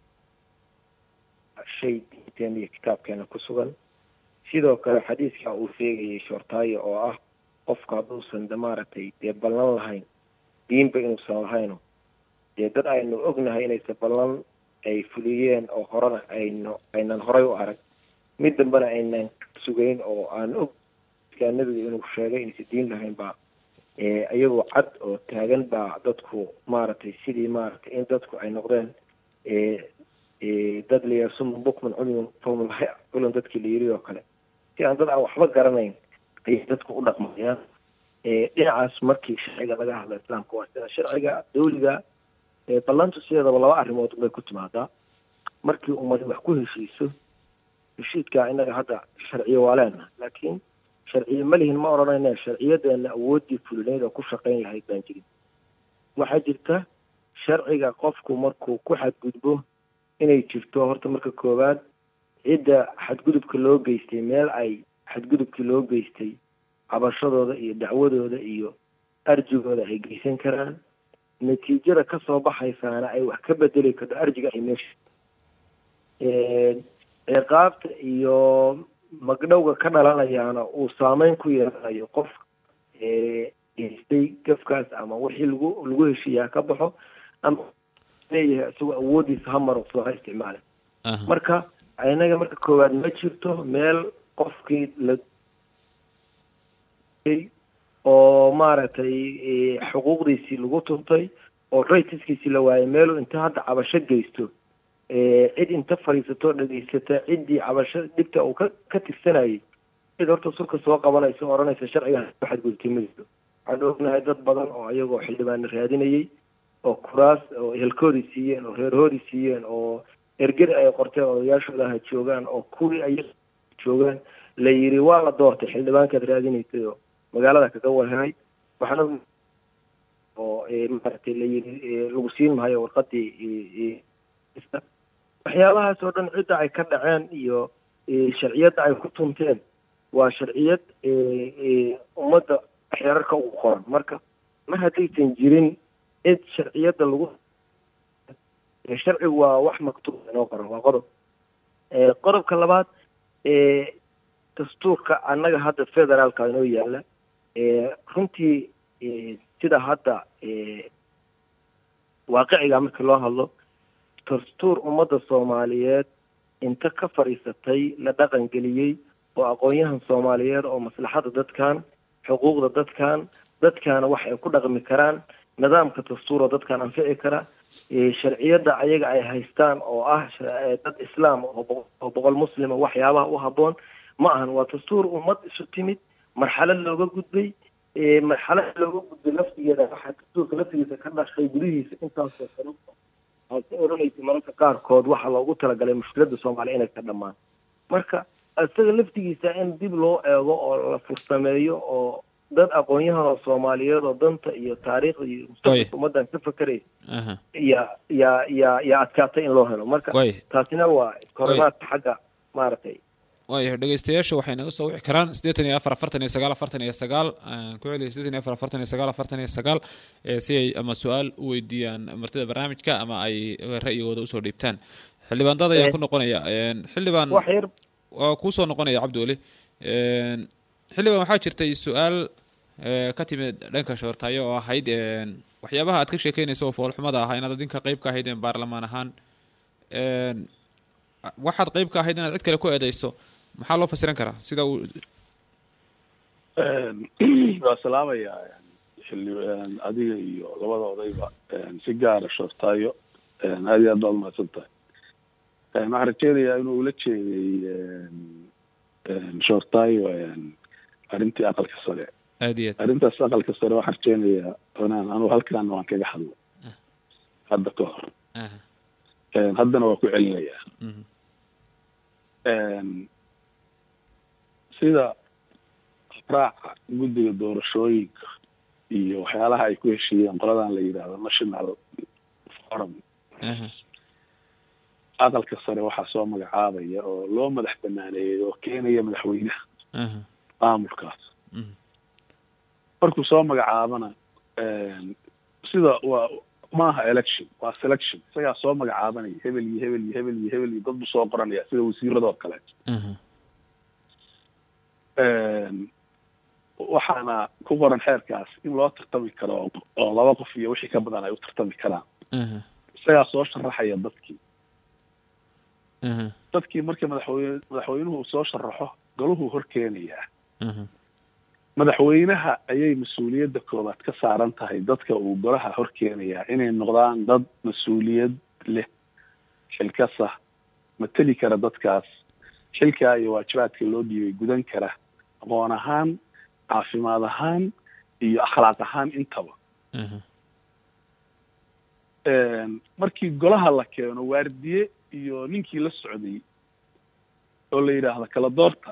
shay diinteena iyo kitaabkeena ku sugan sidoo kale xadiiskaa uu sheegayay shortaayo oo ah qofka hadduusan de maaragtay dee ballan lahayn diinba inuusan lahayno dee dad aynu ognahay inaysa ballan ay fuliyeen oo horena ayno aynan horay u arag mid dambena aynan sugayn oo aan og nabiga inuu sheegay inaysa diin lahayn baa iyagoo cad oo taagan baa dadku maaragtay sidii maaragtay in dadku ay noqdeen dad layasumun bukman cumyun fahumlahi culan dadkii la yiri oo kale si aan dad aan waxba garanayn ayay dadku u dhaqmayaan dhinacaas markii sharciga laga hadla islaamka waa sida sharciga dawliga ballantu sideedaba laba arrimood bay ku timaadaa markii ummadi wax ku heshiiso heshiidkaa innaga hadda sharciyo waa leenaha laakiin sharciye ma lihin ma odhanayne sharciyadeena awooddii fulineyd oo ku shaqayn lahayd baan jirin waxaa jirta sharciga qofku markuu ku xadgudbo inay jirto horta marka koowaad cidda xadgudubka loo geystay meel ay xadgudubkii loo geystay cabashadooda iyo dacwadooda iyo arjigooda ay geysan karaan natiijada kasoo baxaysaana ay wax ka bedeli karto arjiga ay meesha ciqaabta iyo magdhowga ka dhalanayaana uu saameyn ku yeelanayo qof geystay gafkaas ama wixii lagu lagu heshiiyaa ka baxo ama leeyahay isagoo awoodiisa hamar soo ha isticmaala marka inaga marka koowaad ma jirto meel qofkii la oo maaragtay xuquuqdiisii lagu tuntay oo raytiskiisii la waayay meeluu inta hadda cabasho geysto cid inta fadhiisato dhegaysata ciddii cabasho dhibta uu ka ka tirsanayay cid horta sulka soo qabanaysa o odhanaysa sharcigan xadgudubtay ma jirto waxaan ognahay dad badan oo iyagoo xildhibaano raadinayay oo kuraas oo ehelkoodii siiyeen oo reerhoodii siiyeen oo ergeri ay qorteen odayaashooda ha joogaan oo kuwii ay joogaan la yidhi waa la doortay xildhibaankaad raadinaysay oo magaalada kaga warhelay waxaan og oo maaragtay la yidhi lagu siin maayo warqadii waxyaabahaas oo dhan cidda ay ka dhaceen iyo sharciyadda ay ku tunteen waa sharciyad ummadda xeerarka ugu qoran marka mar haddaysan jirin cid sharciyadda lagu sharcigu waa wax maktuub inoo qoran waa qodob qodobka labaad dastuurka annaga hadda federaalka inoo yaala runtii sida hadda waaqiciga markii loo hadlo dastuur ummadda soomaaliyeed inta ka fadhiisatay la dhaqan geliyey oo aqoon-yahan soomaaliyeed oo maslaxada dadkan xuquuqda dadkan dadkaana wax ay ku dhaqmi karaan nidaamka dastuuro dadkan anfici kara sharciyadda ayaga ay haystaan oo ah dad islaam oo boqol muslima waxyaabaha u habboon ma ahan waa dastuur ummad isu timid marxalad looga gudbay marxalad looga gudbay laftigeeda waxaa dastuurka laftigiisa ka dhashay gudihiisa intaasoo kale aad ka odhanaysa mararka qaarkood waxaa loogu talagalay mushkiladda soomaaliya inay ka dhammaan marka isaga laftigiisa in dib loo eego oo la fursameeyo oo dad aqoon-yahan oo soomaaliyeed oo danta iyo taariikhda iyo mustaqbalka ummaddan ka fekeraya ya ya ya ya adkaatay in loo helo marka taasina waa iskahorimaadka xagga maaragtay waayahay dhegeystayaasha waxay naga soo wici karaan siddeetan iyo afar afartan iyo sagaal afartan iyo sagaal ku celiya siddeetan iyo afar afartan iyo sagaal afartan iyo sagaal si ay ama su-aal u weydiiyaan martida barnaamijka ama ay ra'yigooda usoo dhiibtaan xildhibaan dad ayaan ku noqonaya xildhibaan waa kuusoo noqonaya cabdiweli xildhibaan waxaa jirtay su-aal ka timid dhanka shoortaayo oo ahayd waxyaabaha aad ka sheekeynaysa oo foolxumada ahaa inaad adinka qeyb ka ahaydeen baarlamaan ahaan waxaad qeyb ka ahayd inaad cid kale ku eedeyso maxaa loo fasiran karaa sida uu waa salaamayaa xili adiga iyo labada odayba si gaara shoortaayo aad iyo aad baad umahadsan tahay waxaan rajeynayaa inuu ula jeeday shoortaayo arrintii aqalka sare aad iyo aad arrintaas aqalka sare waxaan rajeynayaa inaan anugu halkaan waan kaga hadlo hadda ka hor haddana waa ku celinayaa sida raaca guddiga doorashooyinka iyo waxyaalaha ay ku heshiiyeen qoladan la yidhaahdo national forum aqalka sare waxaa soo magacaabaya oo loo madax banaaneeyay oo keenaya madaxweynaha maamulkaas markuu soo magacaabana sida waa maaha election waa selection isagaa soo magacaabanaya hebel iyo hebel iyo hebel iyo hebel iyo dad buu soo qoranaya sida wasiiradoo kale waxaana ku qoran xeerkaas in loo tartami karo oo laba qof iyo wixii ka badan ay u tartami karaan isagaa soo sharaxaya dadkii dadkii marka madaxweyne madaxweynuhu uu soo sharaxo galuhuu hor keenayaa madaxweynaha ayay mas-uuliyadda koobaad ka saaran tahay dadka uu golaha hor keenayaa inay noqdaan dad mas-uuliyad leh xilkasa mateli kara dadkaas xilkaa iyo waajibaadka loo dhiibay gudan kara aqoon ahaan caafimaad ahaan iyo akhlaaq ahaan intaba markii golaha la keeno waardiye iyo ninkii la socday oo la yidhaahdo kala doorta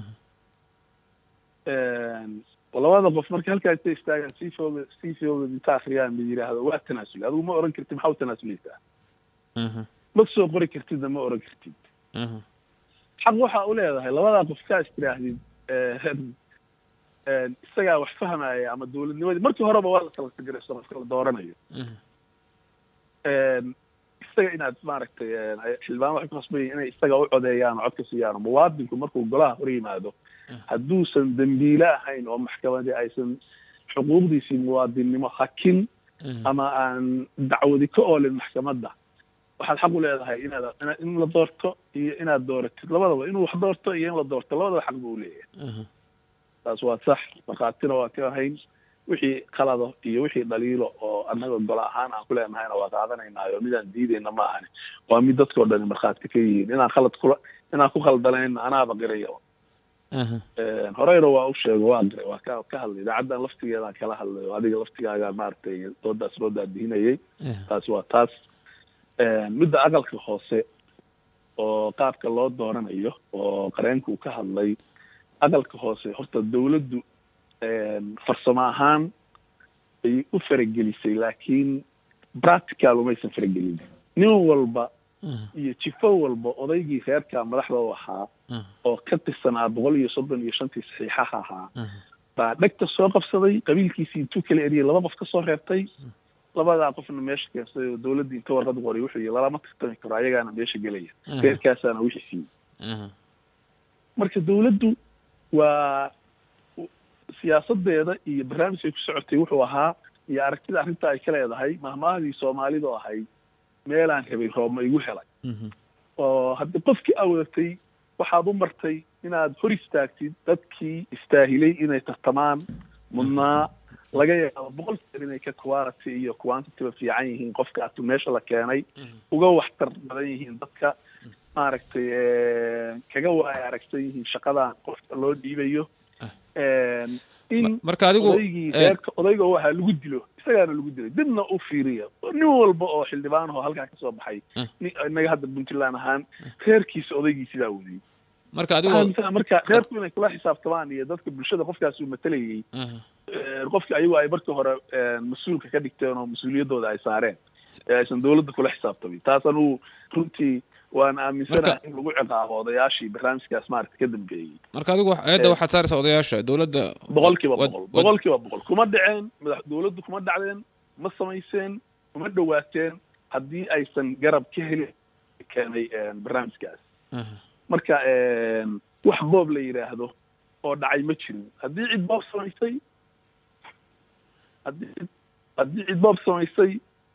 labada qof marka halkaa inta istaagaan sii fooga sii fooga inta akriyaan mid yidhaahdo waa tanaasuli adigu ma oran kartid maxaa u tanaasuleysaa ma soo qori kartidna ma oran kartid xaq waxa u leedahay labadaa qof kaa is tiraahdid isagaa wax fahmaya ama dawladnimadii markii horeba waa la kala sagarayso qofka la dooranayo isaga inaad maaragtay xildhibaan waxay ku khasbayiin inay isaga u codeeyaan oo codka siiyaan muwaadinku markuu golaha hor yimaado hadduusan dembiile ahayn oo maxkamadii aysan xuquuqdiisii muwaadinnimo hakin ama aan dacwadi ka oolin maxkamadda waxaad xaq u leedahay inaad in la doorto iyo inaad dooratid labadaba inuu wax doorto iyo in la doorto labadaba xaq buu leeyahay taas waa sax markhaatina waa ka ahayn wixii qalado iyo wixii dhaliilo oo annaga golo ahaan aan ku leenahayna waa qaadanaynaayo midaan diidayna ma ahani waa mid dadkao dhani markhaati ka yihiin inaan khalad kula inaan ku khaldanayna anaaba qiraya aha horeyna waa u sheego waa diray waa ka ka hadlay idaacaddan laftigeedaan kala hadlay oo adiga laftigaaga maaragtay doodaas loo daadihinayay aha taas waa taas midda aqalka hoose oo qaabka loo dooranayo oo qareenka uu ka hadlay aqalka hoose horta dawladdu farsamo ahaan ay u faragelisay laakiin practical umaysan faragelin nin walba aha iyo jifo walba odaygii reerka madaxda u ahaa aha oo ka tirsanaa boqol iyo soddon iyo shantii saxiixaha ahaa aha baa dhegta soo qabsaday qabiilkiisii intuu kala eriyay laba qof ka soo reebtay labadaa qofna meesha keensay oo dawladdii inta warqad qoray wuxuu yihi lalama tartami karo ayagaana meesha gelaya aha reerkaasaana wixii siiyey aha marka dawladdu waa siyaasadeeda iyo barnaamijkay ku socotay wuxuu ahaa iyo aragtida arrinta ay ka leedahay mahmaahadii soomaalidu ahayd meelaan rabay roobma igu helay mhm oo haddii qofkii aa wadatay waxaad u martay inaad hor istaagtid dadkii istaahilay inay tartamaan mudnaa laga yaabo boqol jeer inay ka quality iyo quantity-ba fiican yihiin qofka atu meesha la keenay uga waxtar badan yihiin dadka maaragtay kaga waaya aragsan yihiin shaqadan qofka loo dhiibayo in marka adigu odaygii eh, reerka odayga waxaa lagu dilo isagaana lagu dilay dibna u fiiriya nin walba oo xildhibaan oo halkaa kasoo baxay Mm. nin inaga hadda puntland ahaan reerkiisa odaygii sidaa wadiyey marka adigu Waxaa marka reerku inay kula xisaabtamaan iyo dadka bulshada qofkaas uu matalayay aha eh, qofki ayagu ay markii hore eh, mas-uulka ka dhigteen oo mas-uuliyaddooda ay saareen ee aysan dawladda kula xisaabtamin taas anugu runtii waan aaminsanahay Marka- in lagu ciqaabo odayaashii barnaamijkaas maaragta ka dambeeyey marka adigu wax- eedda Eh. waxaad saaraysaa odayaasha dowladda boqol kiiba wad- boqol wad- boqol kiiba boqol kuma dhaceen madax dawladdu kuma dhacdeen ma samayseen kuma dhawaateen haddii aysan garab ka heli keenay eh, barnaamijkaas aha marka wax boob la yidhaahdo oo dhacay ma jirin haddii cid boob samaysay haddii cid haddii cid boob samaysay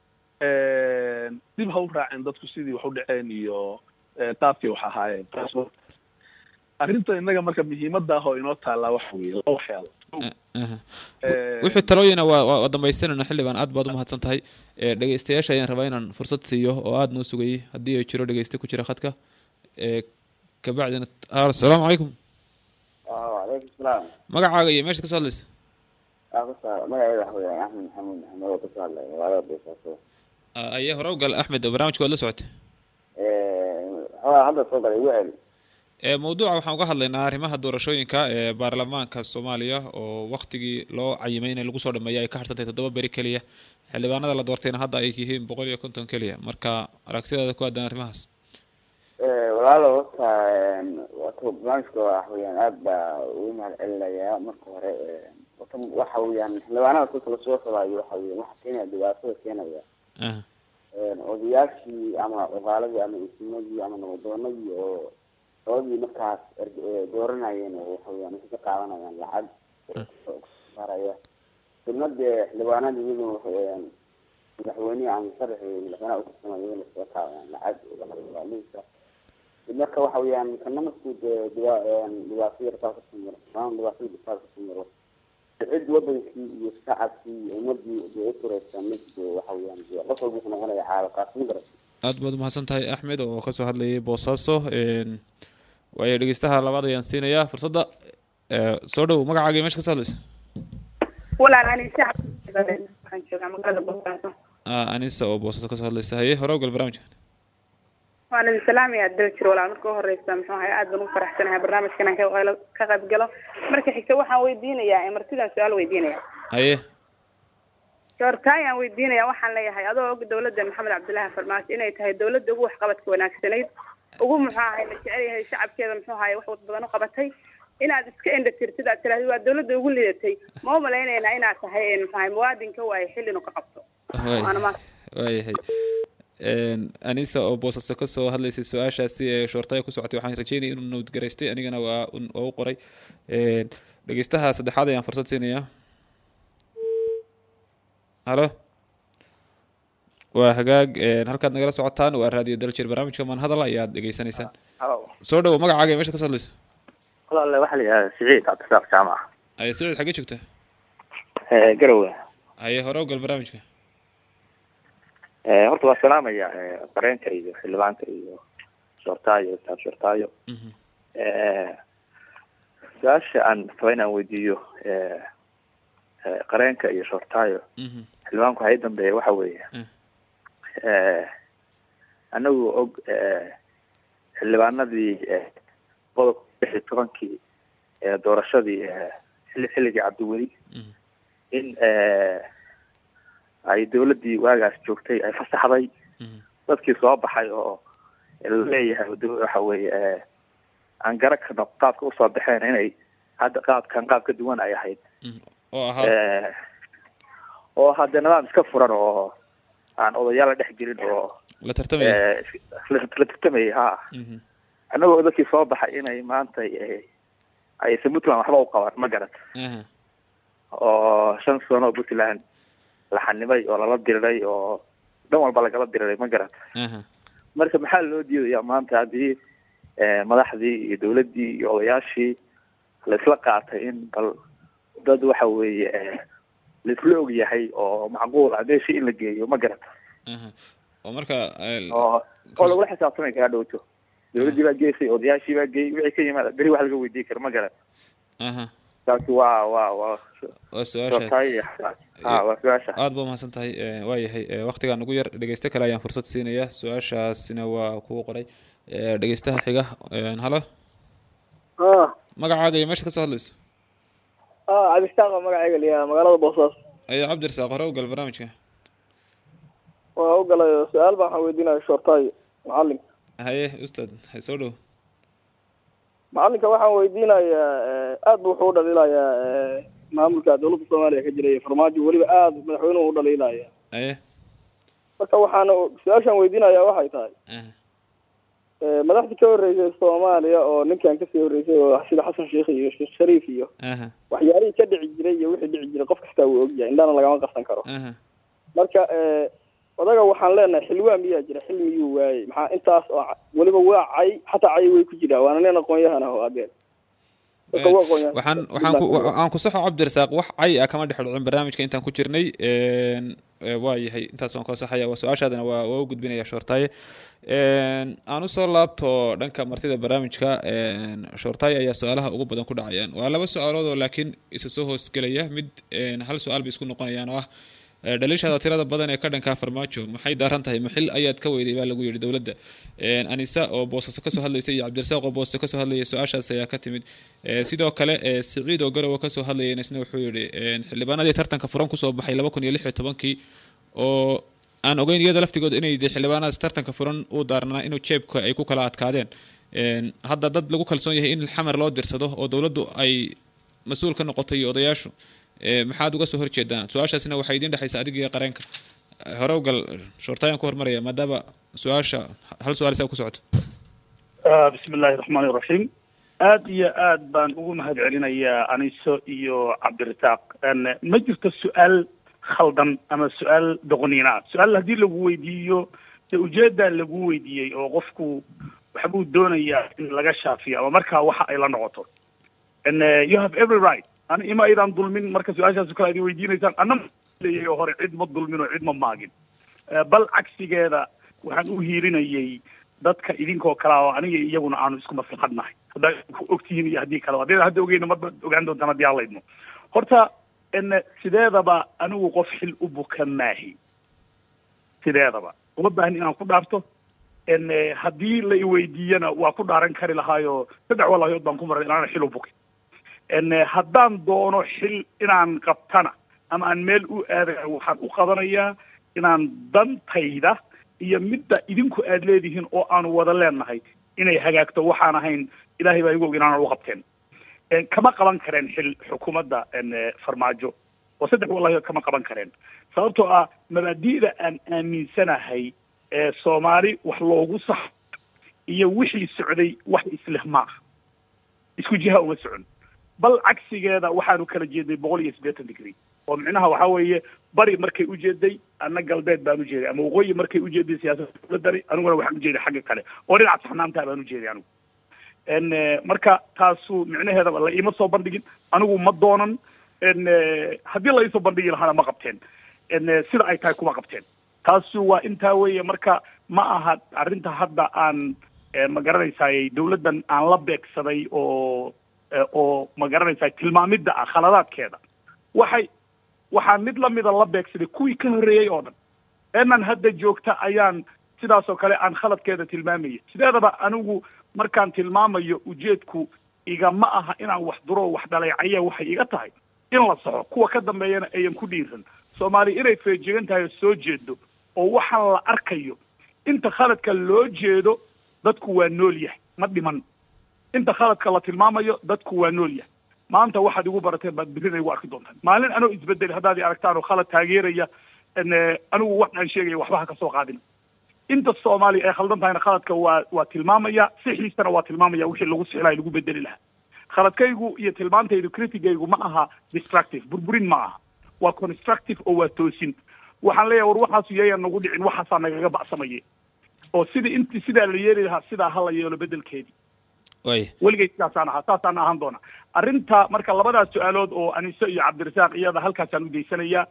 dib ha u raaceen dadku sidii wax u dhaceen iyo eh, qaabkay wax ahaayeen taas wa- arrinta innaga marka muhiimadda ah oo inoo taallaa waxa weeye laba waxyaalo aha Eh, wixii talooyina waa waa waa dhamaystanayna xildhibaan aad baad umahadsan tahay ee dhegeystayaasha ayaan rabaa inaan fursad siiyo oo aada noo sugayay haddii ay jiro dhegeyste ku jira khadka ee kabacdina ah, asalaamu calaykum wacalaykum salaam magacaaga iyo meesha kasoo hadlaysa aa ku saar magaceeda waxa weeyaan axmed maxamuud maxamed oo kasoo hadlay magaalada boosaaso Ah, aye hore u gal axmed barnaamijka waad la socotay xogaa hadda soo galay igu celi ee mawduuca waxaan uga hadlaynaa arrimaha doorashooyinka ee baarlamaanka soomaaliya oo waktigii loo cayimay in lagu soo dhameeya ay ka harsantay toddoba beri keliya xildhibaanada la doortayna hadda ay yihiin boqol iyo konton keliya marka aragtidaada ku aadan arrimahaas walaalo horta wato barnaamijka waxa weeyaan aad baa ugu mahad celinayaa marka hore wata waxa weeyaan xildhibaanada kulka lasoo xulaayo waxa weeyaan waxa keenaya dhibaatada keenaya aha odayaashii ama cuqaaladii ama isimadii ama nabadoonadii oo labadii markaas er- ee dooranayeen oo waxa weeyaan waxay ka qaadanayaan lacag saaraya dibna dee xildhibaanada iyaguna waxa weeyaan madaxweynihi ama sharaxii madaxweynaha ukarsama iyaguna iskaga qaadanayaan lacag lacagdibaalisa dib marka waxa weeyaan kana markuu dee dhiba dhibaato yartaa kasoo maro maan dhibaatada dhibtaa kasoo maro cid wadankii iyo shacabkii iyo ummadii dee u turaysa mid dee waxa weeyaan dee qof walba wuxuu noqonaya xaalaqaas ma garat aad baad umahadsan tahay axmed oo kasoo hadlayay boosaaso een, waayo dhegeystaha labaad ayaan siinayaa fursadda ee, soo dhow magacaaga iyo meesha kasoo hadlaysa walaal ani shacab waxaan joogaa magaalada boosaaso Ah, anisa oo boosaaso kasoo hadlaysa haye hore u gal barnaamijka waan idin salaamaya dal jir walaal marka u horeysa muxuu ahay aad baan ugu faraxsanahay barnaamijkan aan ka ka qayb galo marka xigta waxaan weydiinayaa ee martidaan su-aal weydiinaya haye doortaayaan weydiinaya waxaan leeyahay adoo og dawladda maxamed cabdillaahi farmaajo inay tahay dawladda ugu waxqabadka wanaagsanayd ugu muxuu ahay la jecel yahay shacabkeeda muxuu ahay wax badan u qabatay inaad iska indha tirtid aad tirahdid waa dawladda ugu lidatay ma u malaynaynaa inaad tahay een, muxuu ahay muwaadinka waaye xil inuu ka qabto waay waana ma waayahay Een, anisa oo boosaaso kasoo hadlaysay su-aashaasi ee shoortaya ku socotay waxaan rajeynaya inuu nowdgaraystay anigana waa un- waa u qoray Een, dhegeystaha saddexaad ayaan fursad siinayaa halo waa hagaag een, halkaad nagala socotaan waa raadiyo daljir barnaamijka maan hadal ayaad dhegeysanaysaan halo soo dhowo magacaaga iyo meesha kasoo hadlaysa walaale waxaa la yidhahdaa siciid cabdisaaq jaamac haye siciid xaggee joogta garowe haye hore u gal barnaamijka horta waa salaamaya qareenka iyo xildhibaanka iyo shortaayo taab shortaayo Mhm. su-aasha aan raba inaan weydiiyo qareenka iyo shortaayo xildhibaanku waxaa ii dambeeya waxa weeye anagu og xildhibaanadii qodobka lix iyo tobankii doorashadii xilli xilligii cabdiweli in ay dawladdii waagaas joogtay ay fasaxday dadkii soo baxay oo laleeyahay waxa weeye aan gara karno qaabka usoo baxeen inay hadda qaabkan qaab ka duwan ay ahayd oo ahaa oo hadde nidaam iska furan oo aan odayaal la dhex gelin oo la tartamaya la tartamayay ha annagoo dadkii soo baxay inay maanta aysan puntland waxba u qaban ma garat oo shan sano oo puntland la xanimay oo lala diriray oo dhan walba lagala diriray ma garat marka maxaa loo diidayaa maanta haddii madaxdii iyo dawladdii iyo odayaashii la isla qaatay in bal dad waxa weeye laisla og yahay oo macquul ah meeshii in la geeyo ma garata oo marka oo oo lagula xisaabtamay kaga dhowto dawladdii baa geysay odayaashii baa geeyey wixii ka yimaada beri wax laga weydiin kara ma garata taasi waa waa waa waa su-aasha ha waa su-aasha aada ba umahadsan tahay waa yahay waktigaa nagu yar dhegeyste kale ayaan fursad siinaya su-aashaasina waa kugu qoray dhegeystaha xiga halo magacaaga iyo meesha kasoo hadlayso cabdishaaq magacayga liyaa magaalada boosaaso ayo cabdirasaaq hore ugal barnaamijka waa u galay su-aal baan waxaan weydiinaya shortaayo macalinka haye ustaad hay soo dhow macalinka waxaan weydiinayaa aad bu wuxuu u dhaliilayaa maamulka dawladda soomaaliya ka jira iyo farmaajo weliba aada madaxweynuhu u dhaliilaya aye marka waxaana su-aashaan weydiinayaa waxay tahay madaxdii ka horreysay soomaaliya oo ninkan kasii horreysay oo sida xasan sheikh iyo sheekh shariif iyo waxyaalihii ka dhici jiray iyo wixii dhici jiray qof kastaa wuu ogyahay indhana lagama qarsan karo marka odaga waxaan leenahay xilwaa miyaa jira xil miyuu waayey maxaa intaas oo weliba waa cay xataa cay way ku jiraa waana nin aqoon-yahan ah oo adeen waxaan waxaan ku aan ku saxo cabdirasaaq wax cay ah kama dhex dhicin barnaamijka intaan ku jirnay waa yahay intaas waan koo saxaya waa su-aashaadana waa waa u gudbinaya shoortaaye aan usoo laabto dhanka martida barnaamijka shoortaaye ayaa su-aalaha ugu badan ku dhacayaan waa laba su-aalood oo laakiin isa soo hoosgelaya mid hal su-aal bay isku noqonayaan oo ah dhaliishaada tirada badan ee ka dhankaa farmaajo maxay daaran tahay maxil ayaad ka weyday baa lagu yidhi dowladda anisa oo boosaaso kasoo hadlaysa iyo cabdirasaaq oo boosaso kasoo hadlayay su-aashaas ayaa ka timid sidoo kale siciid oo garowa kasoo hadlayayna isna wuxuu yidhi xildhibaanadii tartanka furan kusoo baxay laba kun iyo lix iyo tobankii oo aan ogeyn iyada laftigooda inay de xildhibaanadaas tartanka furan u daarnaa inuu jeebka ay ku kala adkaadeen hadda dad lagu kalsoon yahay in xamar loo dirsado oo dowladdu ay mas-uul ka noqotay iyo odayaashu maxaad uga soo horjeedaan su-aashaasina waxay idiin dhexaysa adig iyo qareenka hore ugal shoortaayaan ku hormaraya maadaama su-aasha hal su-aal isaa ku socoto bismi illaahi raxmaani iraxiim aad iyo aad baan ugu mahad celinayaa aniso iyo cabdirasaaq ma jirto su-aal khaldan ama su-aal doqoniina su-aal haddii lagu weydiiyo dee ujeedaa lagu weydiiyey oo qofku waxbuu doonayaa in laga shaafiyo ama markaa waxa ay la noqoto you have every right ani ima aydaan dulmin marka su-aashaasu kale idin weydiinaysaan anna leeyahay oo hore cid ma dulmin oo cid ma maagin bal cagsigeeda waxaan u hiirinayay dadka idinkoo kalea oo aniga iyaguna aanu isku maslaxad nahay haddaa ku ogtihiin iyo haddii kaleba haddii hadda ogeyna ma ogaan doontaan haddii aan laydno horta sideedaba anigu qof xil u buka maahi sideedaba uma baahni inaan ku dhaarto haddii la iweydiiyana waa ku dhaaran kari lahaayo saddex walahood baan ku maray inaana xil u bukin haddaan doono xil inaan qabtana ama aan meel u aadayo waxaan u qabanayaa inaan dantayda iyo midda idinku aad leedihiin oo aanu wada leenahay inay hagaagto waxaan ahayn ilaahay baa igu og inaanan u qabteen kama qaban kareen xil xukuumadda farmaajo oo saddex wallahi kama qaban kareen sababtoo ah mabaadi'da aan aaminsanahay ee soomaali wax loogu sax iyo wixii socday wax isleh ma ah isku jiha uma socon bal cagsigeeda waxaanu kala jeednay boqol iyo siddeetan degree oo micnaha waxaa weeye bari markay ujeeday anna galbeed baan ujeeday ama waqooyi markay ujeeday siyaasadda dowladani aniguna waxaan ujeeday xagga kale oo dhinaca saxnaantaa baan ujeeday anigu marka taasu micnaheedaba la iima soo bandhigin anigu ma doonan haddii la iisoo bandhigi lahaana ma qabteen sida ay tahay kuma qabteen taasu waa intaa weeye marka ma aha arrinta hadda aan ma garanaysaaye dowladdan aan la beegsaday oo oo ma garanaysaa tilmaamidda ah khaladaadkeeda waxay waxaa mid lamida la beegsaday kuwii ka horreeyey oo dhan eenan hadda joogta ayaan sidaasoo kale aan khaladkeeda tilmaamaya sideedaba anigu markaan tilmaamayo ujeedku igama aha inaan wax duro wax dhaleecaya waxay iga tahay in la soxo kuwa ka dambeeyana ayan ku dhiiran soomaaliya inay feejigan tahay oo soo jeedo oo waxaan la arkayo inta khaladka loo jeedo dadku waa nool yahay ma dhiman inta khaladka la tilmaamayo dadku waa nool yahay maanta waxaad igu barateen baad birina igu arki doontaan maalin anoo isbedeli haddaad i aragtaan oo khalad taageeraya anigu wax aan sheegaya waxba ha kasoo qaadin inta soomaaliya ay khaldan tahayna khaladka waa waa tilmaamaya sixiisana waa tilmaamaya wixii lagu sixlahay lagu bedeli lahaa khaladkaygu iyo tilmaantaydu criticaygu ma aha destructive burburin ma aha waa constructive oo waa toosin waxaan leeyahay war waxaasu yayan nagu dhicin waxaasaa nagaga ba'samaye oo sidii inti sidaa la yeeli lahaa sidaa ha la yeelo bedelkeedii way weligay sidaasaan ahaa saasaan ahaan doona arrinta marka labadaas su-aalood oo aniso iyo cabdirasaaq iyada halkaasaan udaysanayaa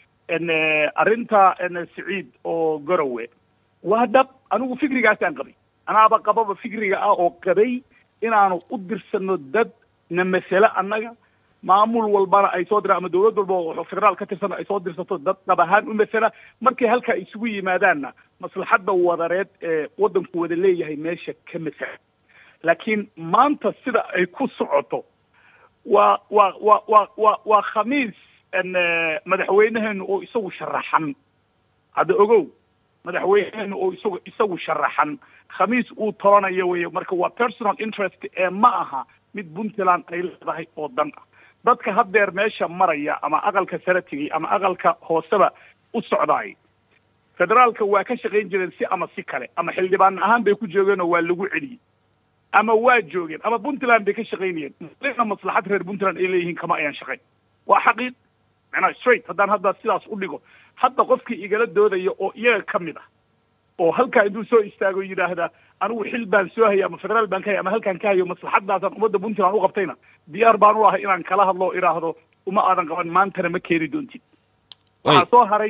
arrinta siciid oo garowe waa dhab anigu fikrigaasaan qabay anaaba qababa fikriga ah oo qabay inaanu u dirsano dad na masale annaga maamul walbana ay soo diraan ama dawlad walba oo federaal ka tirsan ay soo dirsato dad dhab ahaan u masala markay halkaa isugu yimaadaanna maslaxadda wadareed ee waddanku wada leeyahay meesha ka masala laakiin maanta sida ay ku socoto waa waa waa waa waa waa khamiis madaxweyneheenu oo isagu sharaxan hadda ogow madaxweyneheenu oo isagu isagu sharaxan khamiis uu tolanayo wey marka waa personal interest ee ma aha mid puntland ay leedahay oo dan ah dadka haddeer meesha maraya ama aqalka saratigay ama aqalka hooseba u socdaay federaalka waa ka shaqayn jireen si ama si kale ama xildhibaan ahaan bay ku joogeen oo waa lagu celiyey ama waa joogeen ama puntland bay ka shaqaynayeen na maslaxad reer puntland ay leeyihiin kama ayaan shaqayn waa xaqiiq macnaha straight haddaan hadda sidaas u dhigo hadda qofkii igala doodaya oo iyaga ka mid ah oo halkaa intuu soo istaago yidhaahda anigu xil baan soo haya ama federaal baan ka haya ama halkaan ka hayo maslaxadaasaan ummadda puntland u qabtayna diyaar baan u ahay inaan kala hadlo o idhaahdo uma aadan qaban maantana ma keeni doontid waxaa soo haray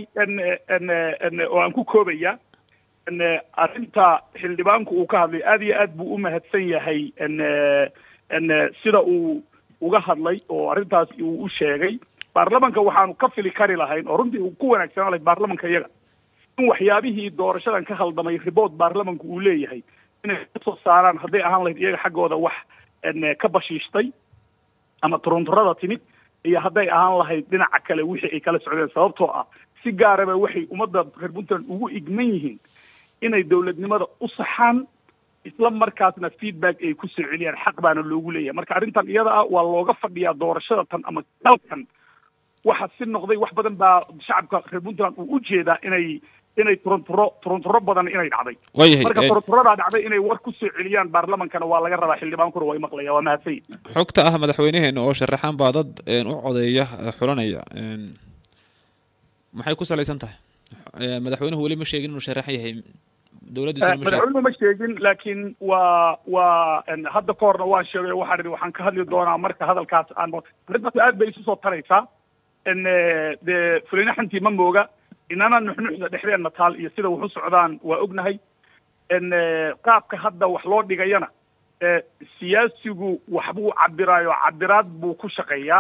oo aan ku koobaya arrinta xildhibaanku uu ka hadlay aad iyo aad buu u mahadsan yahay sida uu uga hadlay oo arrintaas uu u sheegay baarlamanka waxaanu ka fili kari lahayn oo runtii uu ku wanaagsanaan lahayd baarlamanka iyaga in waxyaabihii doorashadan ka khaldamay riboort baarlamanku uu leeyahay inay kasoo saaraan hadday ahaan lahayd iyaga xaggooda wax ka bashiishtay ama turunturada timid iyo hadday ahaan lahayd dhinaca kale wixii ay kala socdeen sababtoo ah si gaaraba waxay ummadda reer puntland ugu igman yihiin inay dowladnimada u saxaan isla markaasna feedback ay ku soo celiyaan xaq baana loogu leeyahay marka arrintan iyada ah waa looga fadhiyaa doorashada tan ama dalkan waxa si noqday wax badan baa shacabka reer puntland uu u jeedaa inay inay turunturo turunturo badan inay dhacday waayahay marka turunturadaa dhacday inay war ku soo celiyaan baarlamankana waa laga rabaa xildhibaankuna waa imaqlaya waa mahadsan xogta ah madaxweyneheena oo sharaxan baa dad u codeeya xulanaya maxay ku salaysan tahay madaxweynuhu weli ma sheegin inuu sharaxan yahay dowladdiisuna ma sheegin madaxweynuhu ma sheegin laakiin waa waa hadda ka horna waan sheegay waxaan idhi waxaan ka hadli doonaa marka hadalkaas aan arrintaas aad bay isu soo taraysaa dee fulina xantii ma mooga inana nuxnuxda dhexdeenna taal iyo sida wax u socdaan waa ognahay qaabka hadda wax loo dhigayana siyaasigu waxbuu cabiraayo cabiraad buu ku shaqeeyaa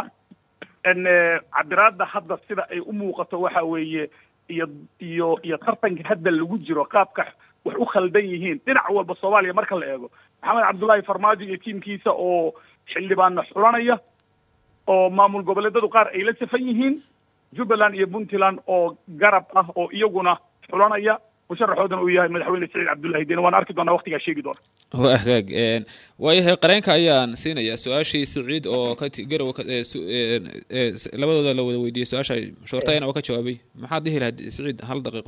cabiraadda hadda sida ay u muuqato waxa weeye iyo iyo iyo tartanka hadda lagu jiro qaabka wax u khaldan yihiin dhinac walba soomaaliya marka la eego maxamed cabdullaahi farmaajo iyo tiimkiisa oo xildhibaanna xulanaya oo maamul goboleedadu qaar ay la safan yihiin jubbaland iyo puntland oo garab ah oo iyaguna xulanaya musharaxoodana uu yahay madaxweyne saciid cabdullahi deni waan arki doonaa waqtigaa sheegi doona waa hagaag waayahay qareenka ayaan siinayaa su-aashii siciid oo ka garow labadooda la wada weydiiyey su-aasha shoortayana oo ka jawaabay maxaad dhihi lahayd siciid hal daqiiqo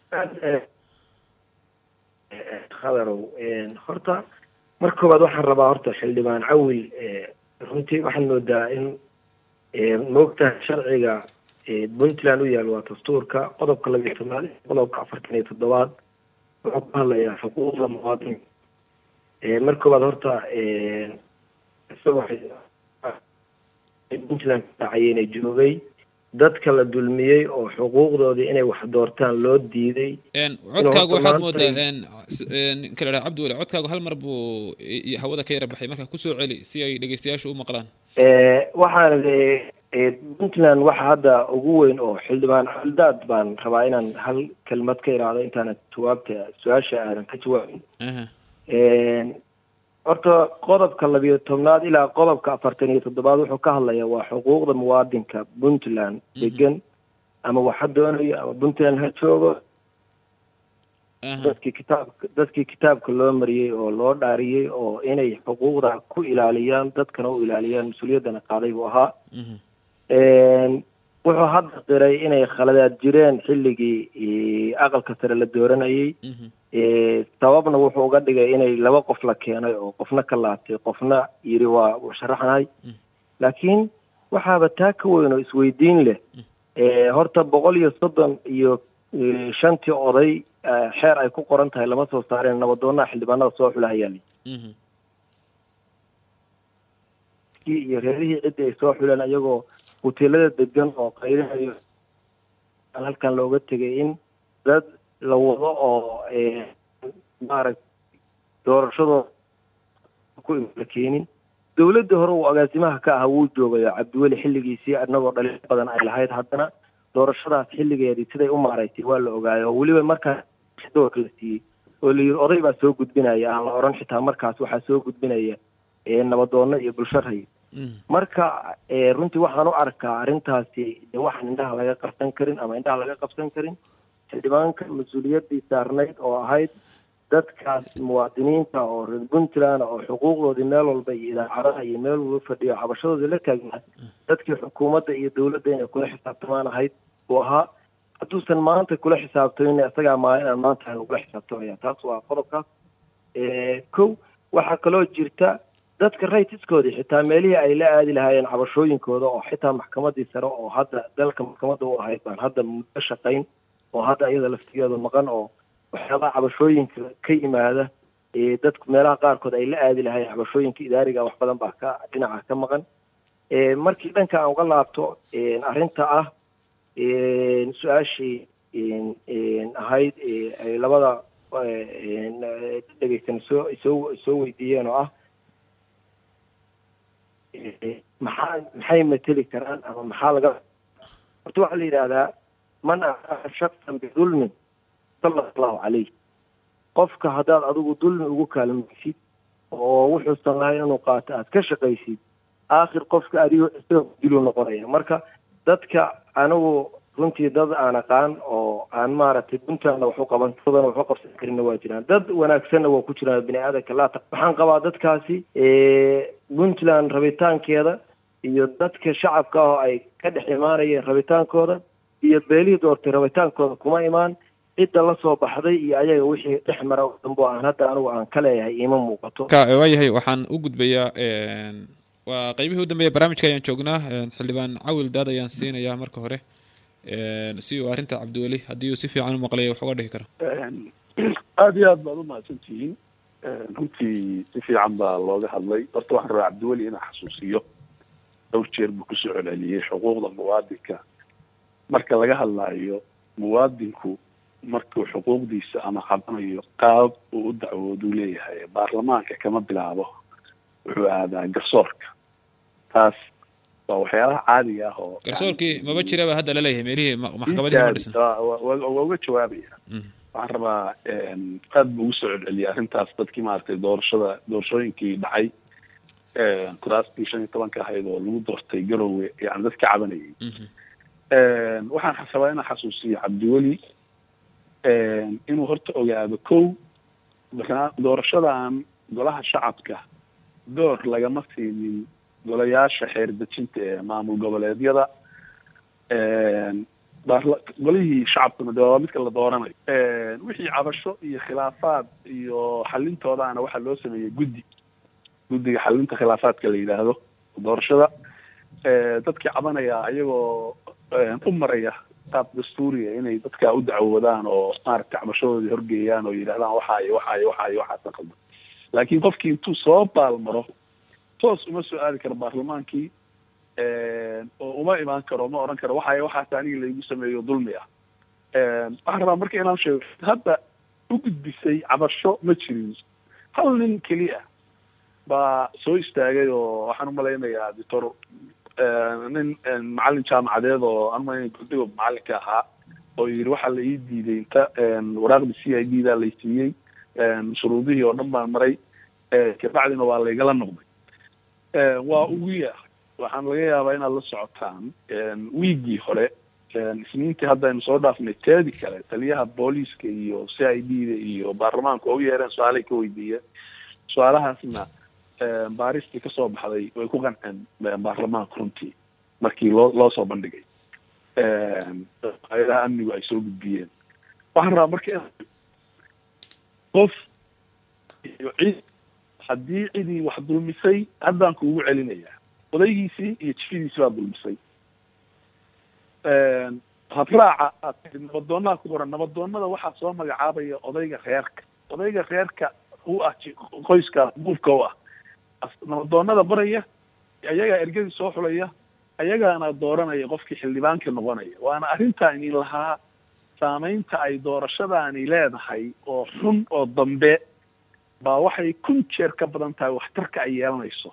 khadarow horta marka koobaad waxaan rabaa horta xildhibaan cawil runtii waxaad moodaa in moogtahay sharciga puntland u yaal waa dastuurka qodobka labiyo tobnaad qodobka afartan iyo toddobaad wuxuu ka hadlayaa xuquuqda muwaadinka marka koobaad horta isagoo puntland ka dhacayena joogay dadka la dulmiyey oo xuquuqdoodii inay wax doortaan loo diiday codkaagu waxaad moodaa ninka la dhaha cabdiweli codkaagu hal mar buu hawada ka yara baxay marka kusoo celi si ay dhegeystayaashu u maqlaan waxaan puntland waxa hadda ugu weyn oo xildhibaan xuldaad baan rabaa inaan hal kelmad ka iraahdo intaanan jawaabta su-aasha aadan ka jawaabin horta qodobka labiyo tobnaad ilaa qodobka afartan iyo toddobaad wuxuu ka hadlayaa waa xuquuqda muwaadinka puntland degan ama waxa doonayo ama puntland ha joogo dadkii kitaabka dadkii kitaabka loo mariyey oo loo dhaariyey oo inay xuquuqda ku ilaaliyaan dadkana u ilaaliyaan mas-uuliyaddana qaaday buu ahaa wuxuu hadda qiray inay khaladaad jireen xilligii aqalka sare la dooranayey sababna wuxuu uga dhigay inay laba qof la keenay oo qofna ka laabtay qofna yiri waa sharaxnahay laakiin waxaaba taa ka weyn oo isweydiin leh horta boqol iyo soddon iyo shantii oday xeer ay ku qoran tahay lama soo saareen nabadoonaha xildhibaanada soo xulahayaali iyo reerihii ciddii ay soo xuleen ayagoo hoteelada degan oo qayrinayo halkan looga tegay in dad la wado oo maaragta doorashadooda ku la keenin dawladda hore uu agaasimaha ka ahaa wuu joogayo cabdiweli xilligiisii annagoo dhalin badan ay lahayd haddana doorashadaas xilligeedii siday u maaragtay waa la ogaayo oo weliba markaas doorka la siiyey oo la yidhi oday baa soo gudbinaya aan la odhan xitaa markaas waxaa soo gudbinaya nabadoonno iyo bulsho ray marka runtii waxaan u arkaa arrintaasi de waxaan indhaha laga qabsan karin ama indhaha laga qabsan karin xildhibaanka mas-uuliyaddii saarnayd oo ahayd dadkaas muwaadiniinta oo reer puntland oo xuquuqdoodii meel walba iyo idaacadaha iyo meel walba fadhiyo cabashadoodii la taagnaa dadkii xukuumadda iyo dawladda inay kula xisaabtamaan ahayd uu ahaa hadduusan maanta kula xisaabtamin isagaa maalin aan maanta aan kula xisaabtamaya taas waa qodobkaas kow waxaa kaloo jirta dadka raytiskoodii xitaa meelihii ay la aadi lahaayeen cabashooyinkooda oo xitaa maxkamadii sare oo hadda dalka maxkamadda u ahayd baan hadda muddo shaqayn oo hadda iyada laftigeedu maqan oo waxyaabaha cabashooyinka ka yimaada dadku meelaha qaarkood ay la aadi lahaayeen cabashooyinka idaariga wax badan baa ka dhinaca ka maqan markii dhanka aan uga laabto arrinta ah su-aashii ahayd ay labada dhegeysan soo soo soo weydiiyeen oo ah maxaa maxay mateli karaan ama maxaa laga horta waxaa la yidhaahdaa man aaa shaksan bidulmin sala allahu calayh qofka haddaad adigu dulmi ugu kaalmaysid oo wuxuusan lahayn inuu qaato aad ka shaqaysid aakhir qofka adigo isagoo diluu noqonaya marka dadka anigu runtii dad aan aqaan oo aan maaragtay puntlandna waxu qaban dadana waxu qabsan karinna waa jiraan dad wanaagsanna waa ku jiraan bini aadanka laata waxaan qabaa dadkaasi puntland rabitaankeeda iyo dadka shacabka ah oo ay ka dhex imaanayeen rabitaankooda iyo beelihii doortay rabitaankooda kuma imaan cidda la soo baxday iyo ayaga wixii dhex mara dambo aan hadda anigu aan ka leeyahay ima muuqato waayahay waxaan u gudbayaa waa qaybihii u dambeeya barnaamijka ayaan joognaa xildhibaan cawil daad ayaan siinayaa marka hore si uu arrinta cabdiweli haddii uu si fiican u maqlaya wax uga dhihi karo aada iyo aad baad umahadsan tihiin runtii si fiican baa looga hadlay horta waxaan rabaa cabdiweli inaan xasuusiyo dhowr jeer buu kusoo celceliyey xuquuqda muwaadinka marka laga hadlaayo muwaadinku markuu xuquuqdiisa ama qabanayo qaab uu u dacwooduu leeyahay baarlamaanka kama bilaabo wuxuu aadaa garsoorka taas waa waxyaalaha caadiga ah oo garsoorkii maba jiraba hadda laleeyahay meelihii maxkamadihi ma dhisan waa uga jawaabaya waxaan rabaa aad buu ugu soo celceliyay arrintaas dadkii maaragtay doorashada doorashooyinkii dhacay kuraastii shan iyo tobanka ahayd oo lagu doortay garowe yani dadka cabanayay waxaan rabaa inaan xasuusiyo cabdiweli inuu horta ogaado kow doorashadan golaha shacabka door lagama siinin golayaasha xeer dejinta ee maamul goboleedyada golihii shacabkuna de waa midka la dooranayo wixii cabasho iyo khilaafaad iyo xalintoodaana waxaa loo sameeyey guddi guddiga xalinta khilaafaadka la yidhaahdo doorashada dadkii cabanaya ayagoo u maraya qaab dastuuriga inay dadka u dacwoodaan oo maaragtay cabashadoodii horgeeyaan oo yidhahdaan waxaayo waxaayo waxaayo waxaasan qaldan laakiin qofkii intuu soo baalmaro toos uma soo aadi karo baarlamaankii oo uma imaan karo ma oran karo waxay waxaas aniga laygu sameeyo dulmi ah waxaan rabaa marka inaan sheego hadda u gudbisay cabasho ma jirin hal nin keliya baa soo istaagay oo waxaan umalaynayaa doctor nin macalin jaamacadeed oo aan umalayna gurdigo macalinka ahaa oo yidhi waxaa la ii diiday inta waraaqda c i d da lay siiyey shuruudihii oo dhan baan maray kabacdina waa laygala noqday waa ugu yahay waxaan laga yaabaa inaad la socotaan wiigii hore isniintii hadda aynu soo dhaafnay teedi kale taliyaha booliiska iyo c i d da iyo baarlamaanka oo u yeereen su-aalay ka weydiiyeen su-aalahaasna baaristii kasoo baxday way ku qanceen baarlamaanka runtii markii loo loo soo bandhigay hay-adaha amnigu ay soo gudbiyeen waxaan rabaa marka qof iyo cid haddii cidii wax dulmisay haddaan kuugu celinayaa odaygiisii iyo jifidiisi baa dulmisay habraaca aad tii nabadoonaha ku qoran nabadoonada waxaa soo magacaabaya odayga reerka odayga reerka u ah qoyska buufka u ah nabadoonada baraya ayagaa ergadii soo xulaya ayagaana dooranaya qofkii xildhibaanka noqonaya waana arrintaa inin lahaa saameynta ay doorashadaani leedahay oo xun oo dambe baa waxay kun jeer ka badan tahay waxtarka ay yeelanayso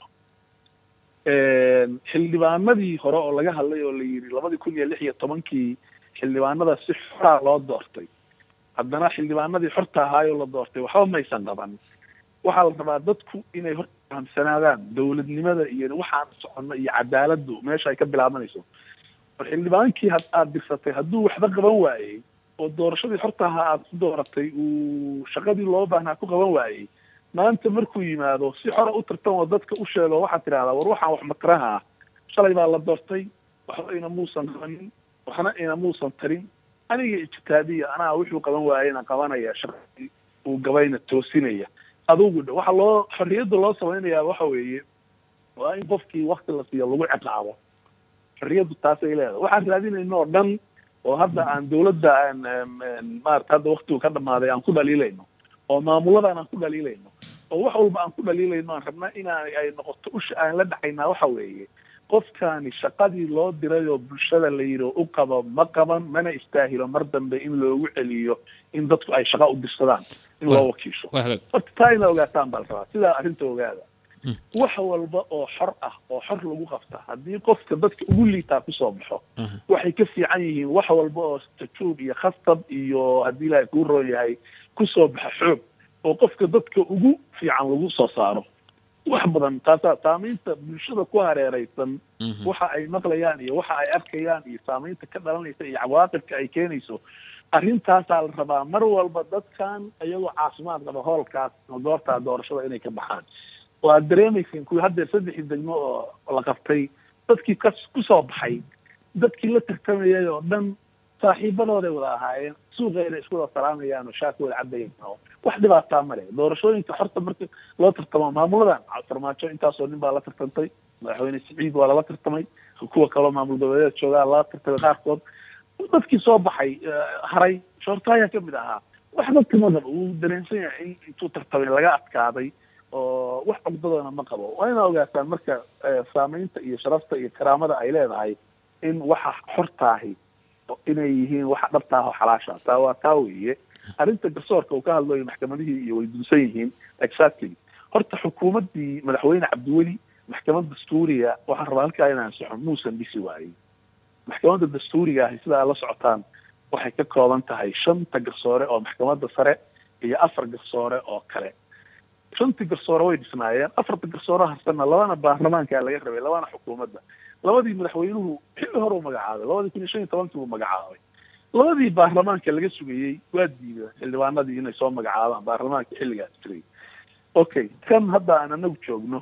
xildhibaanadii hore oo laga hadlay oo la yidhi labadii kun iyo lix iyo tobankii xildhibaanada si xoraa loo doortay haddana xildhibaanadii xorta ahaayoo la doortay waxba maysan qaban waxaa la rabaa dadku inay hor fahamsanaadaan dowladnimada iyo waxaan soconno iyo cadaaladdu meesha ay ka bilaabanayso war xildhibaankii had aada dirsatay hadduu waxba qaban waayey oo doorashadii xorta ahaa aada ku dooratay uu shaqadii loo baahnaa ku qaban waayey maanta markuu yimaado si xora u tartan oo dadka u sheego waxaad tidhahdaa war waxaan wax mataraha ah shalay baa la doortay waxba ina muusan qabanin waxna ina muusan tarin aniga ijtihaadiya anaa wuxuu qaban waayena qabanaya shaqadii uu gabayna toosinaya adugu dh waxa loo xorriyadda loo samaynayaa waxa weeye waa in qofkii wakti la siiyo lagu ciqaabo xorriyaddu taasay leedahay waxaan raadinayno oo dhan oo hadda aan dawladda aan maarata hadda waktigu ka dhamaaday aan ku dhaliilayno oo maamuladan aan ku dhaliilayno oo wax walba aan ku dhaliilayno aan rabna inaan ay noqoto usha aan la dhaxaynaa waxa weeye qofkaani shaqadii loo diray oo bulshada la yidhi u qabo ma qaban mana istaahilo mar dambe in loogu celiyo in dadku ay shaqa u dirsadaan in loo wakiisho horta taa ina ogaataan baa la rabaa sidaa arrinta ogaada wax walba oo xor ah oo xor lagu qabta haddii qofka dadka ugu liitaa kusoo baxo waxay ka fiican yihiin wax walba oo tajuub iyo khastab iyo haddii ilaahay kuu roon yahay kusoo baxa xoog oo qofka dadka ugu fiican lagu soo saaro wax badan taasaa saamaynta bulshada ku hareeraysan waxa ay maqlayaan iyo waxa ay arkayaan iyo saamaynta ka dhalanaysa iyo cawaaqibka ay keenayso arrintaasaa la rabaa mar walba dadkan iyagoo caafimaad qaba hoolkaas goortaa doorashada inay ka baxaan waad dareemayseen kuwii haddeer saddexii degmo oo la qabtay dadkii ka kusoo baxay dadkii la tartamayay oo dhan saaxiibadooday wada ahaayeen suuqeena isku wada salaamayaan oo shaaka wada cabayaan oo wax dhibaataa male doorashooyinka horta marka loo tartamo maamuladan farmaajo intaasoo nin baa la tartantay madaxweyne siciid waa lala tartamay kuwa kaloo maamul goboleed joogaa lala tartamay qaarkood dadkii soo baxay haray shoortaaya kamid ahaa wax dadka madaba wuu dareensan yahay in intuu tartamay laga adkaaday oo wax cugdadoona ma qabo waa inaa ogaataan marka saamaynta iyo sharafta iyo karaamada ay leedahay in waxa xortaahi inay yihiin waxa dhabtaah oo xalaasha taa waa taa weeye arrinta garsoorka uu ka hadlayo maxkamadihii iyo way dunsan yihiin exactly horta xukuumaddii madaxweyne cabdiweli maxkamad dastuuriga waxaan rabaa halkaa inaan soxo muusan dhisi waayey maxkamadda dastuuriga ahi sida aad la socotaan waxay ka kooban tahay shanta garsoore oo maxkamadda sare iyo afar garsoore oo kale shantii garsoore way dhisnaayeen afarta garsoore harsanna labana baarlamaankaa laga rabay labana xukuumadda labadii madaxweynuhu xilli hore u magacaabay labadii kun iyo shan iyo tobankii buu magacaabay labadii baarlamaanka laga sugayey waa diida xildhibaanadii inay soo magacaabaan baarlamaanka xilligaas jiray okay kan hadda aan anagu joogno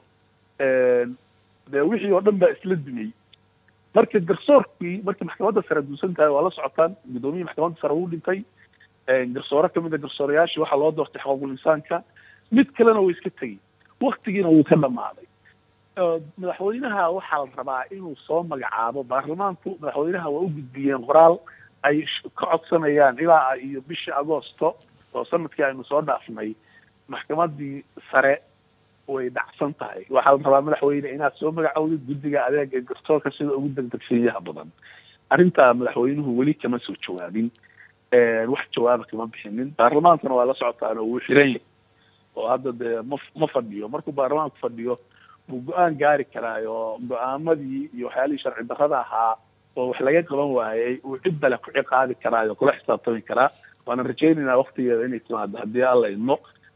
dee wixii oo dhan baa isla dumiyey marka garsoorkii markii maxkamadda sare duusan tahay waa la socotaan guddoomiyii maxkamadda sare wuu dhintay garsoore kamid a garsooreyaashii waxaa loo doortay xuquuqul insaanka mid kalena way iska tegey waktigiina wuu ka dhamaaday madaxweynaha waxaa la rabaa inuu soo magacaabo baarlamaanku madaxweynaha waa u gudbiyeen qoraal ay ka codsanayaan ilaa iyo bishii agoosto oo sanadkii aynu soo dhaafnay maxkamadii sare way dhacsan tahay waxaa la rabaa madaxweyne inaad soo magacowdid guddiga adeega garsoorka sida ugu degdegsiiyaha badan arrintaa madaxweynuhu weli kama soo jawaabin wax jawaaba kama bixinin baarlamaankana waa la socotaan oo wuu xiran yahay oo hadda dee ma ma fadhiyo markuu baarlamaanku fadhiyo wuu go-aan gaari karaayo go-aamadii iyo waxyaalihii sharci darrada ahaa oo wax laga qaban waayey uu cid bale ku ciqaabi karaayo kula xisaabtami karaa waana rajaynaynaa waktigeeda inay timaado haddii alla idmo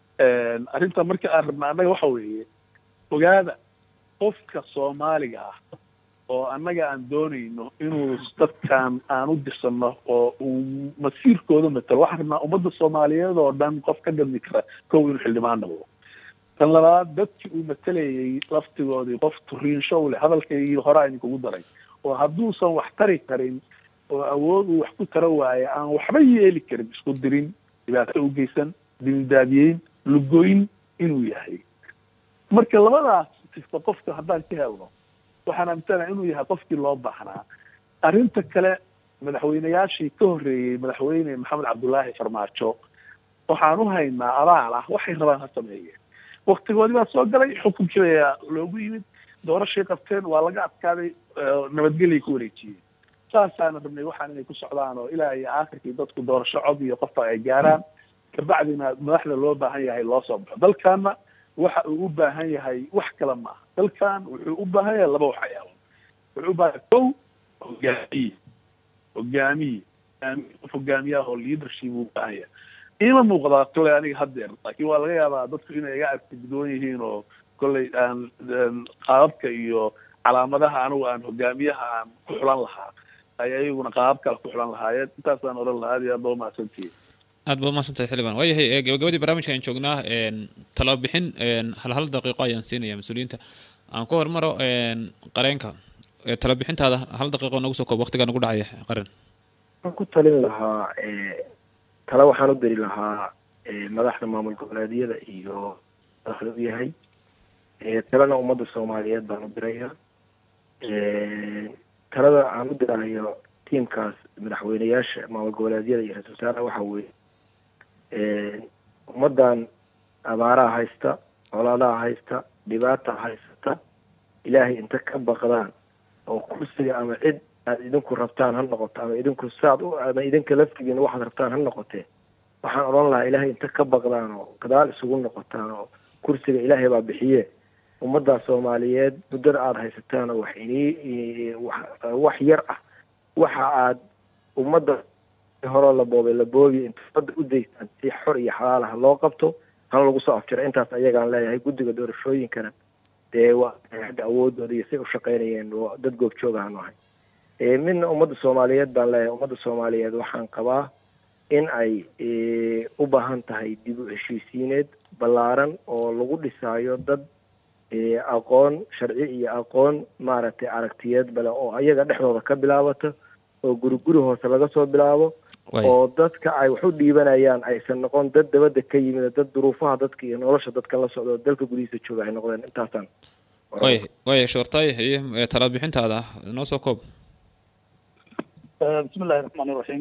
arrinta marka aan rabna annaga waxa weeye ogaada qofka soomaaliga ah oo annaga aan doonayno inuu dadkan aan u dirsanno oo uu masiirkooda matalo waxaan rabnaa ummadda soomaaliyeed oo dhan qof ka gadmi kara kow inuu xildhibaan noqdo tan labaad dadkii uu matalayay laftigoodii qof turiinsho u leh hadalkaygii horaa idinkugu daray oo hadduusan wax tari karin oo awood uu wax ku tara waayo aan waxba yeeli karin isku dirin dhibaato u geysan dildaadiyeyn lugoyn inuu yahay marka labadaas sifta qofka haddaan ka helno waxaan aaminsanaha inuu yahay qofkii loo baahnaa arrinta kale madaxweyneyaashii ka horreeyey madaxweyne maxamed cabdullaahi farmaajo waxaan u haynaa abaal ah waxay rabaan ha sameeyeen waktigoodii baa soo galay xukunkii baa loogu yimid doorashay qabteen waa laga adkaaday nabadgelyay ku wareejiyeen saasaana rabnay waxaan inay ku socdaan oo ilaa iyo aakhirkii dadku doorasho cod iyo qofka ay gaaraan kabacdina madaxda loo baahan yahay loo soo baxo dalkaana waxa uu u baahan yahay wax kale maaha dalkan wuxuu u baahan yahay laba waxyaabo wuxuu u baahan yahay kow hogaamiye hogaamiye qof hogaamiyaha oo leadership uu baahan yahay ima muuqdaa kole aniga haddeer laakiin waa laga yaabaa dadku inay iga argtigidoon yihiin oo kolley aan qaababka iyo calaamadaha anigu aan hogaamiyaha aan ku xulan lahaa ay ayaguna qaabab kale ku xulan lahaayeen intaasaan odhan lahaa aad iyo aad baa umahadsantihiin aad ba umahadsantahay xildhibaan waayahay gabagabadii barnaamijka ayaan joognaa talabixin hal hal daqiiqo ayaan siinaya mas-uuliyiinta aan ku hormaro qareenka talabixintaada hal daqiiqo nagu soo koob waqtigaa nagu dhacaya qaran waxaan ku talin lahaa tale waxaan u diri lahaa madaxda maamul goboleedyada iyo madaxda u yahay talena ummadda soomaaliyeed baan u diraya talada aan u dirayo tiamkaas madaxweyneyaasha maamul goboleedyada iyo ra-isul wasaaraha waxa weeye ummaddan abaaraha haysta colaadaha haysta dhibaata haysata ilaahay inta ka baqdaan oo kursiga ama cid aad idinku rabtaan ha noqoto ama idinku saad u ama idinka laftigiina waxaad rabtaan ha noqotee waxaan odhan lahaa ilaahay inta ka baqdaan oo gadaal isugu noqotaan oo kursiga ilaahay baa bixiye ummaddaa soomaaliyeed muddada aada haysataan oo wax inii wax yar ah waxa aad ummadda horoo la boobay la boobiya inta ummadda u daystaan si xor iyo xalaalaha loo qabto hana lagu soo afjiro intaas ayagaan leeyahay guddiga doorashooyinkana dee waa hadda awoodooda iyo say u shaqaynayeen dad goobjoog ahaanu ahay midna ummadda soomaaliyeed baan leeyahay ummadda soomaaliyeed waxaan qabaa in ay u baahan tahay dib u heshiisiineed ballaaran oo lagu dhisaayo dad aqoon sharci iyo aqoon maaragtay aragtiyeed bale oo ayaga dhexdooda ka bilaabato oo guri guri hoose laga soo bilaabo oo dadka ay wax u dhiibanayaan aysan noqon dad dabadda ka yimid dad duruufaha dadka iyo nolosha dadka la socdo dalka gudihiisa jooga ay noqdeen intaasaan way way shoortay haye talabixintaada noo soo koob bismi illahi raxmaan iraxiim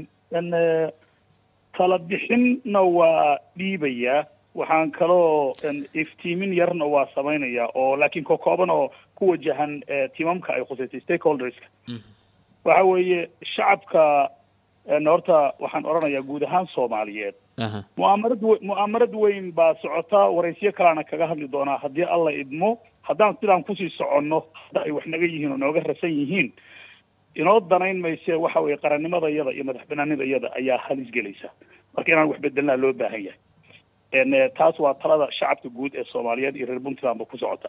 tala bixinna waa dhiibayaa waxaan kaloo iftiimin yarna waa samaynayaa oo laakiin ka kooban oo ku wajahan timamka ay khusaysay stakeholderska waxa weeye shacabka horta waxaan odhanayaa guud ahaan soomaaliyeed mu'aamarad w mu'aamarad weyn baa socota waraysyo kaleana kaga hadli doonaa haddii alla idmo haddaan sidaan kusii soconno hadda ay wax naga yihiin oo nooga rasan yihiin inoo danayn mayse waxa weeye qarannimada iyada iyo madax banaanida iyada ayaa halis gelaysa marka inaan wax bedelnaa loo baahan yahay taas waa talada shacabka guud ee soomaaliyeed iyo reer puntlandba ku socota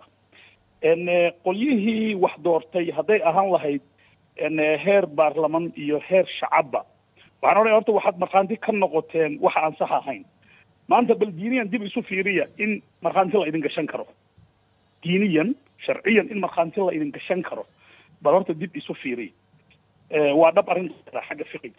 qolyihii wax doortay hadday ahaan lahayd heer baarlaman iyo heer shacabba waxaan odhanaya horta waxaad markhaanti ka noqoteen waxa aan sax ahayn maanta bal diiniyan dib isu fiiriya in markhaanti la idin gashan karo diiniyan sharciyan in markhaanti la idin gashan karo bal horta dib isu fiiriya waa dhab arrinta xagga fiqiga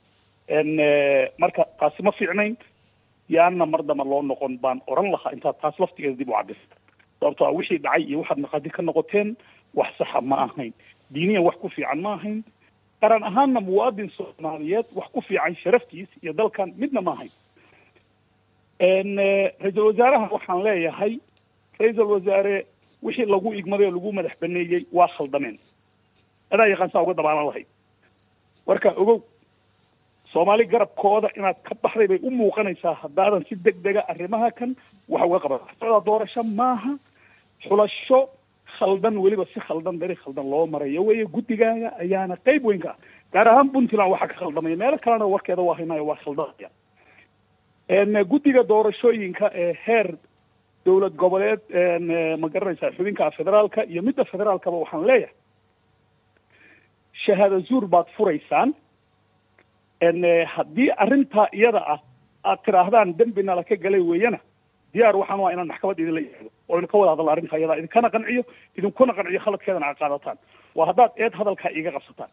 marka taasi ma fiicnayn yaana mar damba loo noqon baan oran lahaa intaad taas laftigeeda dib u cabirta sababto a wixii dhacay iyo waxaad markhaati ka noqoteen wax saxa ma ahayn diiniyan wax ku fiican ma ahayn qaran ahaanna muwaadin soomaaliyeed wax ku fiican sharaftiis iyo dalkan midna ma ahayn ra-iisul wasaaraha waxaan leeyahay ra-iisul wasaare wixii lagu igmaday oo lagu madax baneeyey waa khaldameen adaa yaqaan saa uga dabaalan lahayd marka ogow soomaali garabkooda inaad ka baxday bay u muuqanaysaa haddaadan si deg dega arrimaha kan wax uga qaban socdaa doorasho maaha xulasho khaldan weliba si khaldan dari khaldan loo marayo weeye guddigaaga ayaana qayb weyn ka ah gaar ahaan puntland waxaa ka khaldamaya meelo kalena warkeeda waa haynayo waa khaldamaya guddiga doorashooyinka ee heer dowlad goboleed ma garanaysaa xubinka federaalka iyo midda federaalkaba waxaan leeyahay shahaado zuur baad furaysaan haddii arrintaa iyada ah aad tidhaahdaan dembi nala ka galay weeyana diyaar waxaan waa inaan maxkamad idinla yimaado oo idinka wada hadalno arrinta iyada idinkana qanciyo idinkuna qanciyo khaladkeedana aad qaadataan waa haddaad eed hadalkaa iiga qabsataan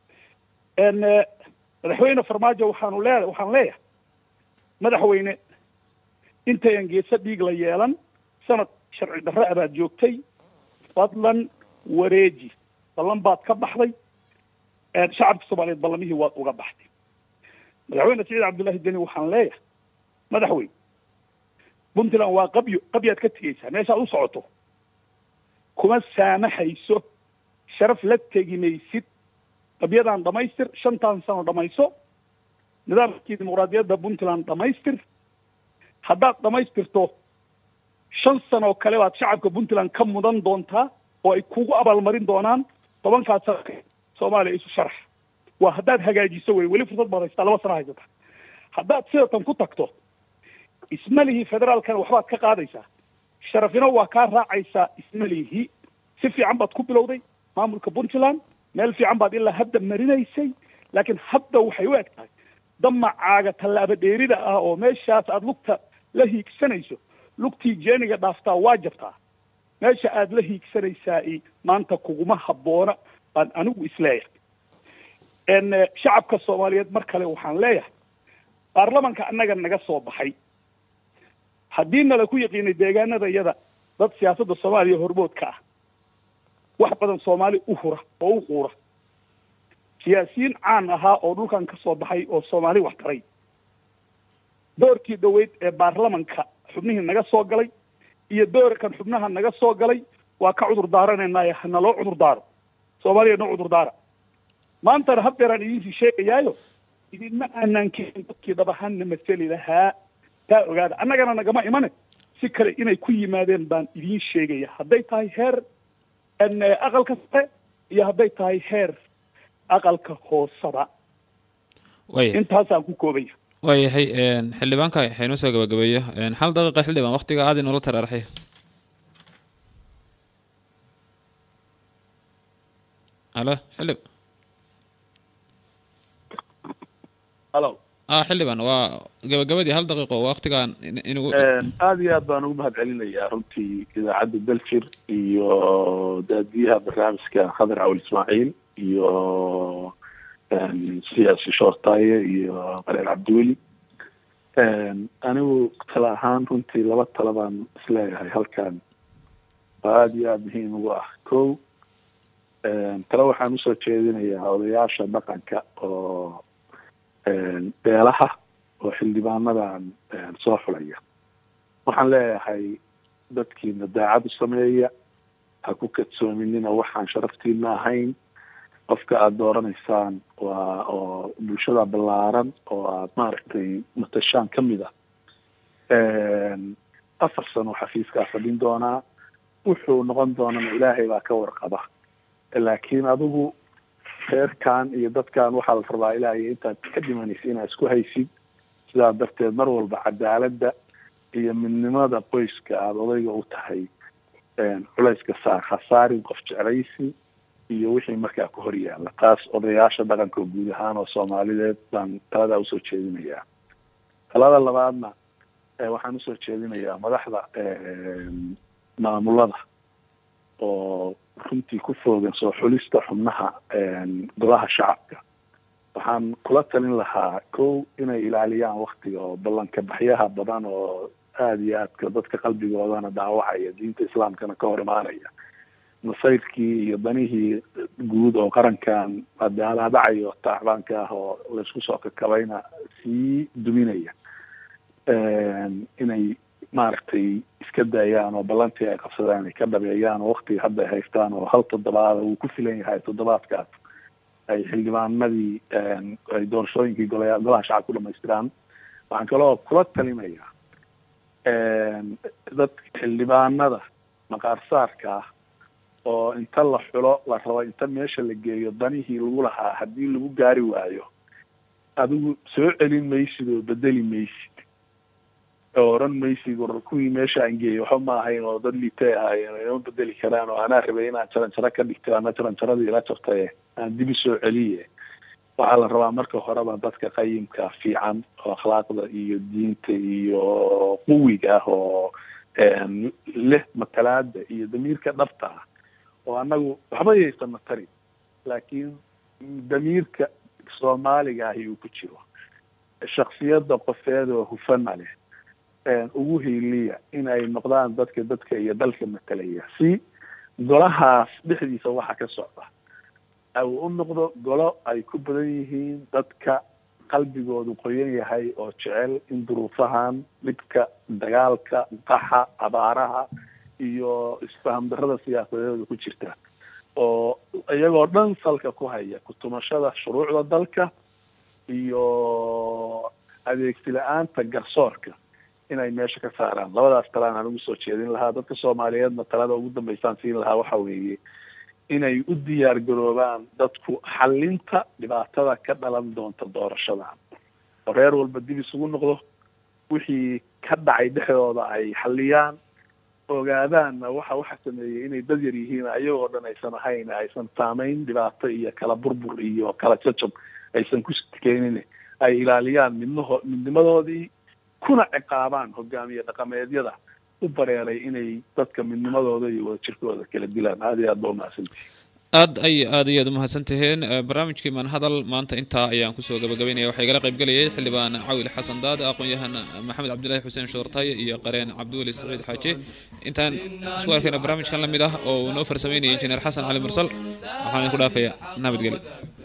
madaxweyne farmaajo waxaanu lee waxaan leeyahay madaxweyne intayan geesa dhiig la yeelan sanad sharci darre abaad joogtay fadlan wareeji ballan baad ka baxday shacabka soomaaliyeed ballamihii waad uga baxday madaxweyne saciid cabdullaahi deni waxaan leeyahay madaxweyne puntland waa qabyo qabyaad ka tegeysaa meeshaad u socoto kuma saamaxayso sharaf la tegi maysid qabyadan dhamaystir shantan sano dhamayso nidaamkii dimuqraadiyadda puntland dhamaystir haddaad dhamaystirto shan sanoo kale baad shacabka puntland ka mudan doontaa oo ay kugu abaalmarin doonaan tobankaas sano soomaaliya isu sharax waa haddaad hagaajiso wey weli fursad baad haystaa laba sano haysata haddaad sidatan ku tagto ismalihii federaalkana waxbaad ka qaadaysaa sharafina waa kaa raacaysaa ismalihii si fiican baad ku bilowday maamulka puntland meel fiican baad ilaa hadda marinaysay laakiin hadda waxay u eg tahay damacaaga tallaabo dheerida ah oo meeshaas aada lugta la hiigsanayso lugtii jeeniga dhaaftaa waa jabtaa meesha aada la hiigsanaysaa maanta kuguma habboona baan anigu isleeyahay shacabka soomaaliyeed mar kale waxaan leeyahay baarlamanka annaga naga soo baxay haddii nala ku yaqiinay deegaanada iyada dad siyaasadda soomaaliya hormoodka ah wax badan soomaali u hura oo u quura siyaasiyiin caan ahaa oo dhulkan ka soo baxay oo soomaali wax taray doorkii dhaweyd ee baarlamanka xubnihii naga soo galay iyo doorkan xubnaha naga soo galay waa ka cudur daaranaynaayo hanaloo cudur daaro soomaaliya noo cudur daara maantana haddeeraan idinsii sheegayaayo idinma aanaan keenin dadkii dhab ahaanna maseli lahaa taa ogaada annagana nagama imane si kale inay ku yimaadeen baan idiin sheegaya hadday tahay heer aqalka sare iyo hadday tahay heer aqalka hoosaba intaasaan ku koobaya waayahay xildhibaanka waxaynoo soo gabagabeeyo hal daqiiqa xildhibaan waktiga aad inoola taraaraxay halo xildhib halo ah xildhibaan waa gabagabadii hal daqiiqo waktigaan inugu aada iyo aad baan ugu mahad celinayaa runtii idaacadda belfir iyo daadiyaha barnaamijka khadar cawil ismaaciil iyo siyaasi shoortaaye iyo qareer cabdiweli anigu tala ahaan runtii laba tala baan isleeyahay halkan waa aada iyo aada muhiim ugu ah ko tale waxaan usoo jeedinayaa odayaasha dhaqanka oo beelaha oo xildhibaanadan soo xulaya waxaan leeyahay dadkiina daacad u sameeya ha ku kadsoominina waxaan sharaftiina ahayn qofka aada dooranaysaan waa oo bulshada ballaaran oo aada maaragtay matashaan ka mid ah afar sano xafiiskaa fadhin doonaa wuxuu noqon doonana ilaahay baa ka warqaba laakiin adigu reerkan iyo dadkan waxaa la rabaa ilaahay intaad ka dhimanaysa inaad isku haysid sidaa darteed mar walba cadaaladda iyo midnimada qoyska aada odayga u tahay culayska saar ha saarin qof jeclaysi iyo wixii markaa ku hor yaalla taas odayaasha dhaqanka guud ahaan oo soomaalideed baan taladaa usoo jeedinayaa talada labaadna waxaan usoo jeedinayaa madaxda maamulada oo runtii ku foogan soo xulista xubnaha golaha shacabka waxaan kula talin lahaa kow inay ilaaliyaan waktiga oo ballanka baxyaha badan oo aada iyo aadka dadka qalbigoodana dhaawacaya diinta islaamkana ka hor imaanaya masayrkii iyo danihii guud oo qarankan adaalaadacayo tacbaanka ah oo laysku soo kakabayna sii duminaya inay maaragtay iska daayaan oo ballantii ay qabsadaan ay ka dhabeeyaan oo waktiga hadda ay haystaan oo hal toddobaada uu ku filan yahay toddobaadkaas ay xildhibaanadii ay doorashooyinkii golaya golaha shacab ku dhamaystiraan waxaan kaloo kula talinaya dadka xildhibaanada maqaarsaarka ah oo inta la xulo la rabo inta meesha la geeyo danihii lagu lahaa haddii lagu gaari waayo adigu soo celin maysid oo bedeli maysid oo oran maysid war kuwii meesha aan geeyey waxba ma ahayn oo dad liitay ahaayeen inama bedeli karaan oo anaa rabay inaan jaranjaro ka dhigto ana jaranjaradii ila jabtaye aan dibi soo celiye waxaa la rabaa marka horeba dadka qayimka fiican oo akhlaaqda iyo diinta iyo quwiga ah oo leh matalaada iyo damiirka dhabta ah oo annagu waxba yaysana tarin laakiin damiirka soomaaliga ahi uu ku jiro shaksiyadda qofeed oo hufana leh ugu hiiliya in ay noqdaan dadka dadka iyo dalka matalaya si golahaas dhexdiisa waxa ka socda uu u noqdo golo ay ku badan yihiin dadka qalbigoodu qoyan yahay oo jecel in duruufahan dhibka dagaalka qaxa abaaraha iyo isfaham darrada siyaasadeeda ku jirta oo iyagoo dhan salka ku haya kutumashada shuruucda dalka iyo adeegsi la-aanta garsoorka inay meesha ka saaraan labadaas talaan aan ugu soo jeedin lahaa dadka soomaaliyeedna talada ugu dambeysaan siin lahaa waxa weeye inay u diyaar garoobaan dadku xalinta dhibaatada ka dhalan doonta doorashadan oo reer walba dib isugu noqdo wixii ka dhacay dhexdooda ay xaliyaan ogaadaanna waxa waxa sameeyey inay dad yar yihiin ayagoo dhan aysan ahayn aysan saamayn dhibaato iyo kala burbur iyo kala jajab aysan ku keenin ay ilaaliyaan midnaho midnimadoodii kuna ciqaabaan hogaamiye dhaqameedyada u bareeray inay dadka midnimadooda iyo wadajirkooda kala dilaan aada iyo aad ba umahadsantihi aad ay aad iyo aad umahadsan tihiin barnaamijkii manhadal maanta intaa ayaan kusoo gabagabaynaya waxaa igala qayb gelayay xildhibaan cawil xasan daad aqoon-yahan maxamed cabdillaahi xuseen shoortay iyo qareen cabdiweli saciid xaaji intaan isku arkayna barnaamijkan la mid ah oo uu noo farsameynayay injineer xasan cali mursal waxaan idinku dhaafayaa nabadgelyo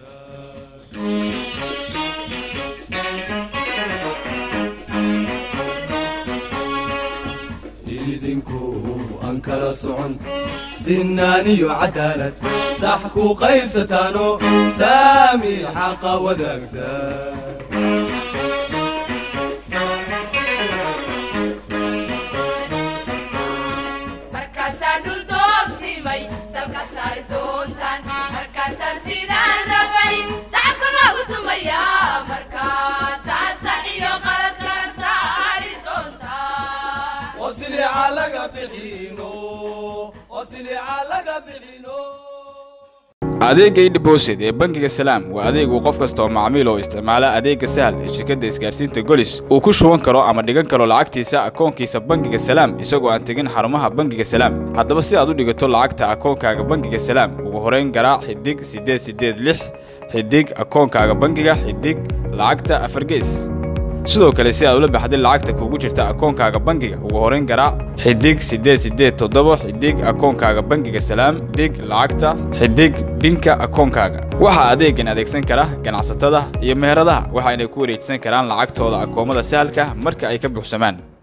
idinku aan kala socon sinaan iyo cadaalad sax ku qaybsataano saami xaqa wadaagta markaasaan dhul doogsimay salka saari doontaan markaasaan sidaan rabay sacabka loogu tumayaa markaasaa sax iyo qalad kala saari doontaan oo silica laga bixino oo silica laga bixino adeegga idhibosid ee bangiga salaam waa adeegu qof kasta oo macmiil oo isticmaala adeegga sahal ee shirkadda isgaarsiinta golis uu ku shuban karo ama dhigan karo lacagtiisa akoonkiisa bangiga salaam isagoo aan tegin xarumaha bangiga salaam haddaba si aad u dhigato lacagta akoonkaaga bangiga salaam ugu horayn garaac xidig siddeed siddeed lix xidig akoonkaaga bangiga xidig lacagta afargees sidoo kale si aad ula baxday lacagta kugu jirta akoonkaaga bangiga ugu horayn garaac xidig siddeed siddeed toddoba xidig akoonkaaga bangiga salaam dig lacagta xidig binka akoonkaaga waxaa adeegan adeegsan kara ganacsatada iyo meheradaha waxayna ku wareejisan karaan lacagtooda akoomada sahalka marka ay ka buuxsamaan